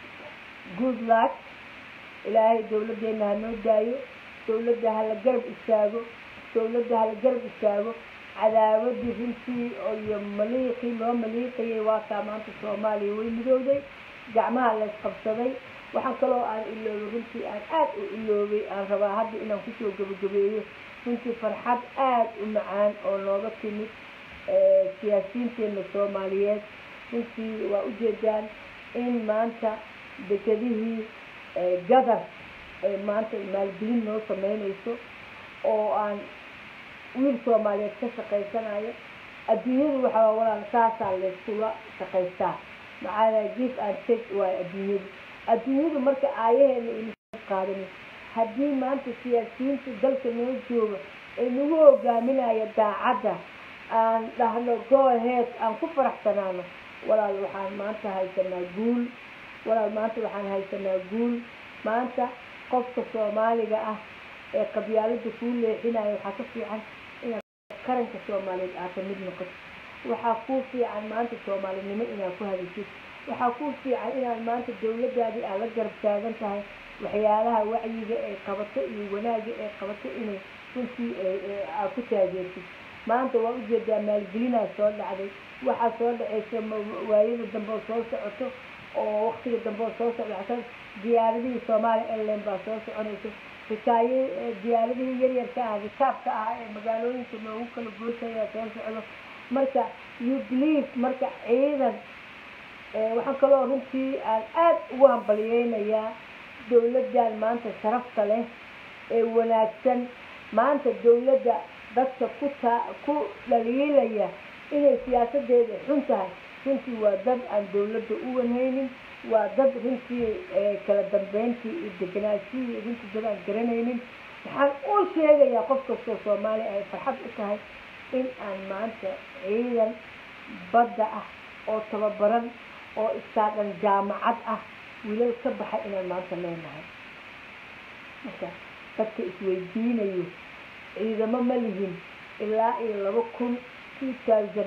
good luck ilaahay dowladeena ha noo daayo dowladda hala garab istaago dowladda hala garab istaago cadaawadii runtii iyo maliiqii loo maliiqayay waa kaa maanta soomaaliya way midowday gacmaha laysqabsaday waxaan kaloo aan iloobay runtii aan aad u iloobay aan rabaa hadda inaan kusoo gabagabeeyo runtii farxad aad u macaan oo nooga timid siyaasiyiinteena soomaaliyeed runtii waa ujeedaan in maanta dekedihii gadar ay maanta maalgelin noo sameynayso oo aan wiil soomaaliyeed ka shaqaysanayo adduunyadu waxaa walaal saasaa layskula shaqaystaa maxaa give and take waayo adduunyadu adduunyadu marka aayaheena ina qaadani haddii maanta siyaasiyiinta dalka noo jooga ay nagu hogaaminaya daacadda aan dhahno go ahead aan ku faraxsanaano walaal waxaan maanta haysanaa guul walaal maanta waxaan haysanaa guul maanta qofka soomaaliga ah ee qabyaalada kuu leexinaya waxaa ka fiican inaad qaranka soomaaliyeed aad ka mid noqoto waxaa kuu fiican maanta soomaalinimo inaad ku hadashid waxaa kuu fiican inaad maanta dowladaadii aad la garab taagan tahay waxyaalaha wacyiga ay qabato iyo wanaaga ay qabato inay runtii aad ku taageertid maanta waa ujeedaa maalgelinaa soo dhacday waxaa soo dhacaysa waayada dambe oo soo socoto oo waktiga dambe oo soo socda diyaaradihii soomaaliya airline baa soo soconaysa xikaaye diyaaradihii yaryarka ah rikaabka ah ee magaalooyinka noogu kala goosaya soo socdo marka you believe marka ciidan waxaan kaloo runtii aan aad ugu hambaliyeynayaa dowladdan maanta sharafta leh ee wanaagsan maanta dowladda dadka ku taa ku dhaliilaya inay siyaasadeeda xun tahay runtii waa dad aan dowladda u wanhaynin waa dad runtii kala dambeyntii iyo deganaashihii runtii dad aan garanaynin waxaan u sheegayaa qof kastoo soomaaliya ay farxad u tahay in aan maanta ciidan badda ah oo tababaran oo istaadhan jaamacad ah wiilal ka baxay inaan maanta leenahay marka dadka isweydiinayo ciidamo ma lihin ilaa iyo laba kun two thousand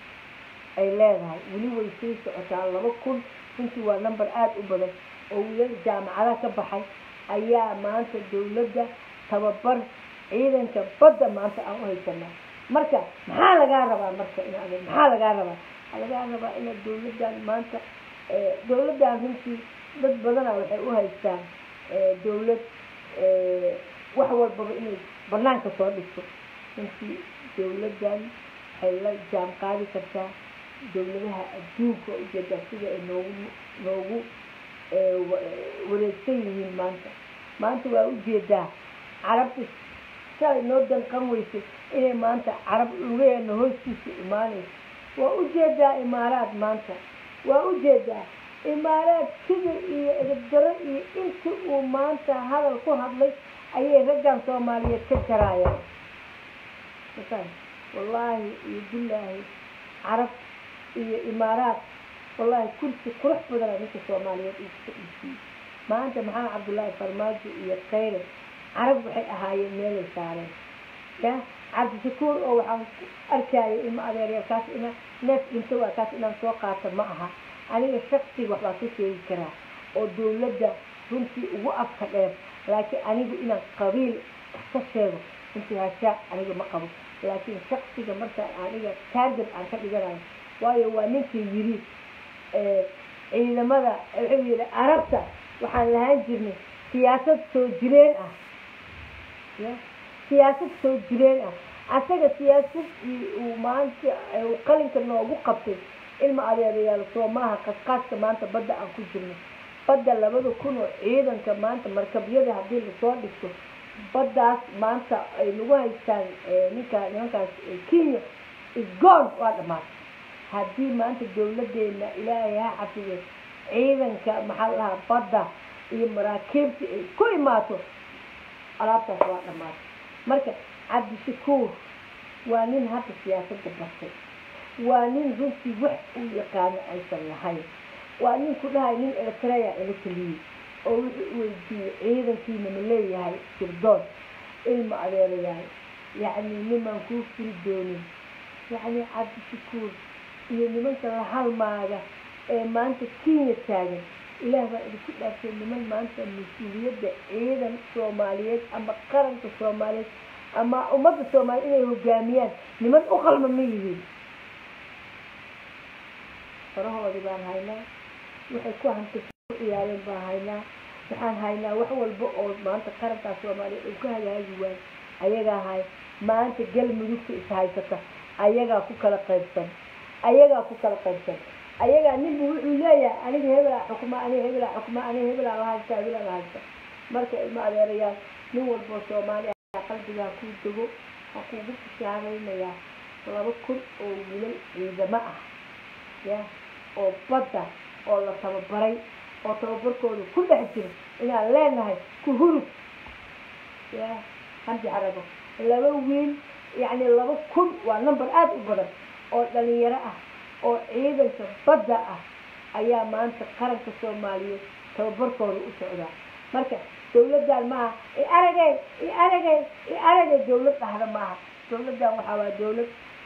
ay leedahay weli way sii socotaa laba kun runtii waa number aada u badan oo wiilal jaamacada ka baxay ayaa maanta dowladda tababar ciidanka badda maanta aan u haysanaa marka maxaa lagaa rabaa marka in maxaa lagaa rabaa waxaa lagaa rabaa inaad dowladdan maanta dowladdan runtii dad badana waxay u haystaan dowlad wax walbaba inay banaanka soo dhigto runtii dowladdan waxay la jaam qaadi kartaa dowladaha adduunka ujeedaa sida ay noogu noogu wareegsan yihiin maanta maanta waa ujeedaa carabta shalay noo danqan weysay inay maanta carab lugaheena hoostiisa imaanayso waa ujeedaa imaaraad maanta waa ujeedaa imaaraad kibir iyo edabdaro iyo intii uu maanta hadal ku hadlay ayay raggan soomaaliyeed ka jaraayaan wallaahi iyo billaahi carab iyo imaaraad wallaahi kursi qurux badana ninka soomaaliyeed uu ka iibsiyey maanta maxamed cabdullaahi farmaajo iyo khayre carab waxay ahaayeen meelay saareen ya cabdishakuur oo waxaan arkayay ilma adeerya kaas ina neef dhinto waa kaas inaan soo qaato ma aha aniga shaksiga waxbaa ka sheegi karaa oo dowladda runtii ugu afka dheer laakiin anigu inaan qabiil ka sheego runtii hashaa aniga ma qabo laakiin shaksiga marka aniga taarget aan ka dhiganayo waayo waa ninkii yiri ciidamada wuxuu yidhi arabta waxaan lahaan jirnay siyaasad soo jireen ah ya siyaasad soo jireen ah asaga siyaasadii uu maanta uu qalinka noogu qabtay ilma adeerayaal soo maaha qasqaaska maanta badda aan ku jirno badda labada kun oo ciidanka maanta markabyada haddii lasoo dhigto baddaas maanta ay nagu haystaan ninka nimankaas kenya isgoon waa dhamaatay haddii maanta dawladeena ilaahay ha xafido ciidanka maxaa la dhahaa badda iyo maraakiibta ay ku imaato alaabtaas waa dhamaatay marka cabdishakuur waa nin hadda siyaasadda bartay waa nin runtii wax uu yaqaano aysan lahayn waa nin ku dhahay nin eritrea ila taliyey oo wuxuu weydiiyey ciidankiina ma leeyahay sirdoon ilma adeerayahay yacni nimaan kuu furi doonin yacni cabdishakuur iyo nimanka la halmaaga ee maanta kenya taagan ilaah baa idinku dhaaftay niman maanta mas-uuliyadda ciidan soomaaliyeed ama qaranka soomaaliyeed ama ummadda soomaaliya inay hogaamiyaan niman u qalma ma yihiin farahoodii baan haynaa waxay ku hanta ku ciyaareen baan haynaa waxaan haynaa wax walba oo maanta qarankaa soomaaliya uu ka hagaagi waayo ayagaa hay maanta galmudugta is haysata ayagaa ku kala qaybsan ayagaa ku kala qaybsan ayagaa ninbu wuxuu leeyahay aniga hebelaa xukuma aniga hebelaa xukuma aniga hebelaa la haysta hebelaa la haysta marka ilma adeerayaal nin walboo soomaaliya qalbigaa kuu dego waxaa kuugu bishaaraynayaa laba kun oo wilal ciidamo ah ya oo badda oo la tababaray oo tababarkooda ku dhex jiro inaan leenahay ku hurug ya hamdi carago laba wiil yacni laba kun waa number aada u badan oo dhalinyaro ah oo ciidanka badda ah ayaa maanta qaranka soomaaliyeed tababarkooda u socdaa marka dawladdan maaha i aragay i aragay i aragay dawlad dhahda maaha dawladdan waxaa waa dawlad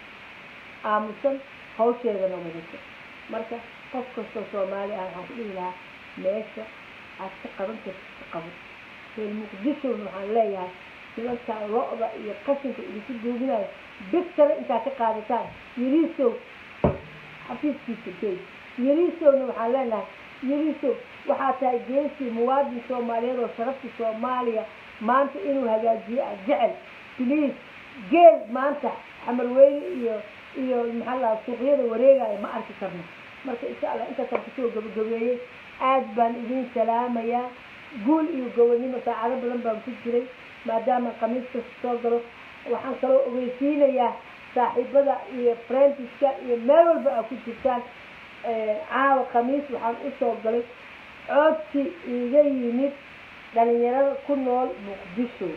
aamusan hawsheedana wadato marka qof kastoo soomaali ah waxaan ku dhihi lahaa meesha aad ka qaban kartid ka qaban reer muqdishona waxaan leeyahay nimankaa lo-da iyo qashinka idinku duuginayo bigtara intaad ka qaadataan yariisow xafiiskiisa gey yariisowna waxaan leenahay yariisow waxaa tahay geesii muwaadin soomaaliyeed oo sharafta soomaaliya maanta inuu hagaajiyo ah jecel bliis geel maanta xamarweyne iyo iyo maxaa lahaa suuqyada wareegaya ma arki karno marka insha allah intaasaan kusoo gabagabeeyey aad baan idin salaamayaa guul iyo gobonnimo saacado badan baan ku jiray maadaama khamiis kasta soo galo waxaan kaloo ogeysiinayaa saaxiibada iyo frantiska iyo meel walba aa ku jirtaan caawa khamiis waxaan usoo galay coodsi iiga yimid dhalinyarada ku nool muqdisho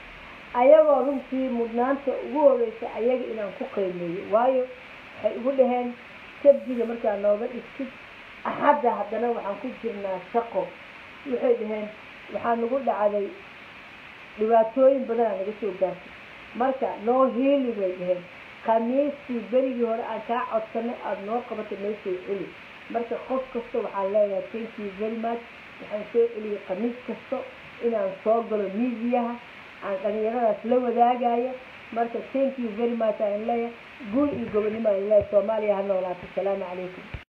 ayagoo runtii mudnaanta ugu horeysa ayaga inaan ku qiimeeyo waayo waxay igu dhaheen sabdiga markaa nooga dhigtid axadda haddana waxaan ku jirnaa shaqo waxay dhaheen waxaa nagu dhacday dhibaatooyin badanaa naga soo gaartay marka noo hiili bay dhaheen khamiistii berigii hore aan kaa codsanay aada noo qabatay noo soo celi marka qof kasta waxaan leeyahay thank you very much waxaan soo celiyay khamiis kasta inaan soo galo miidiyaha aan dhalinyaradaas la wadaagayo marka thank you very much aan leeyahay guul iyo gobonnimo aan leeyahay soomaaliya ha noolaato asalaamu calaykum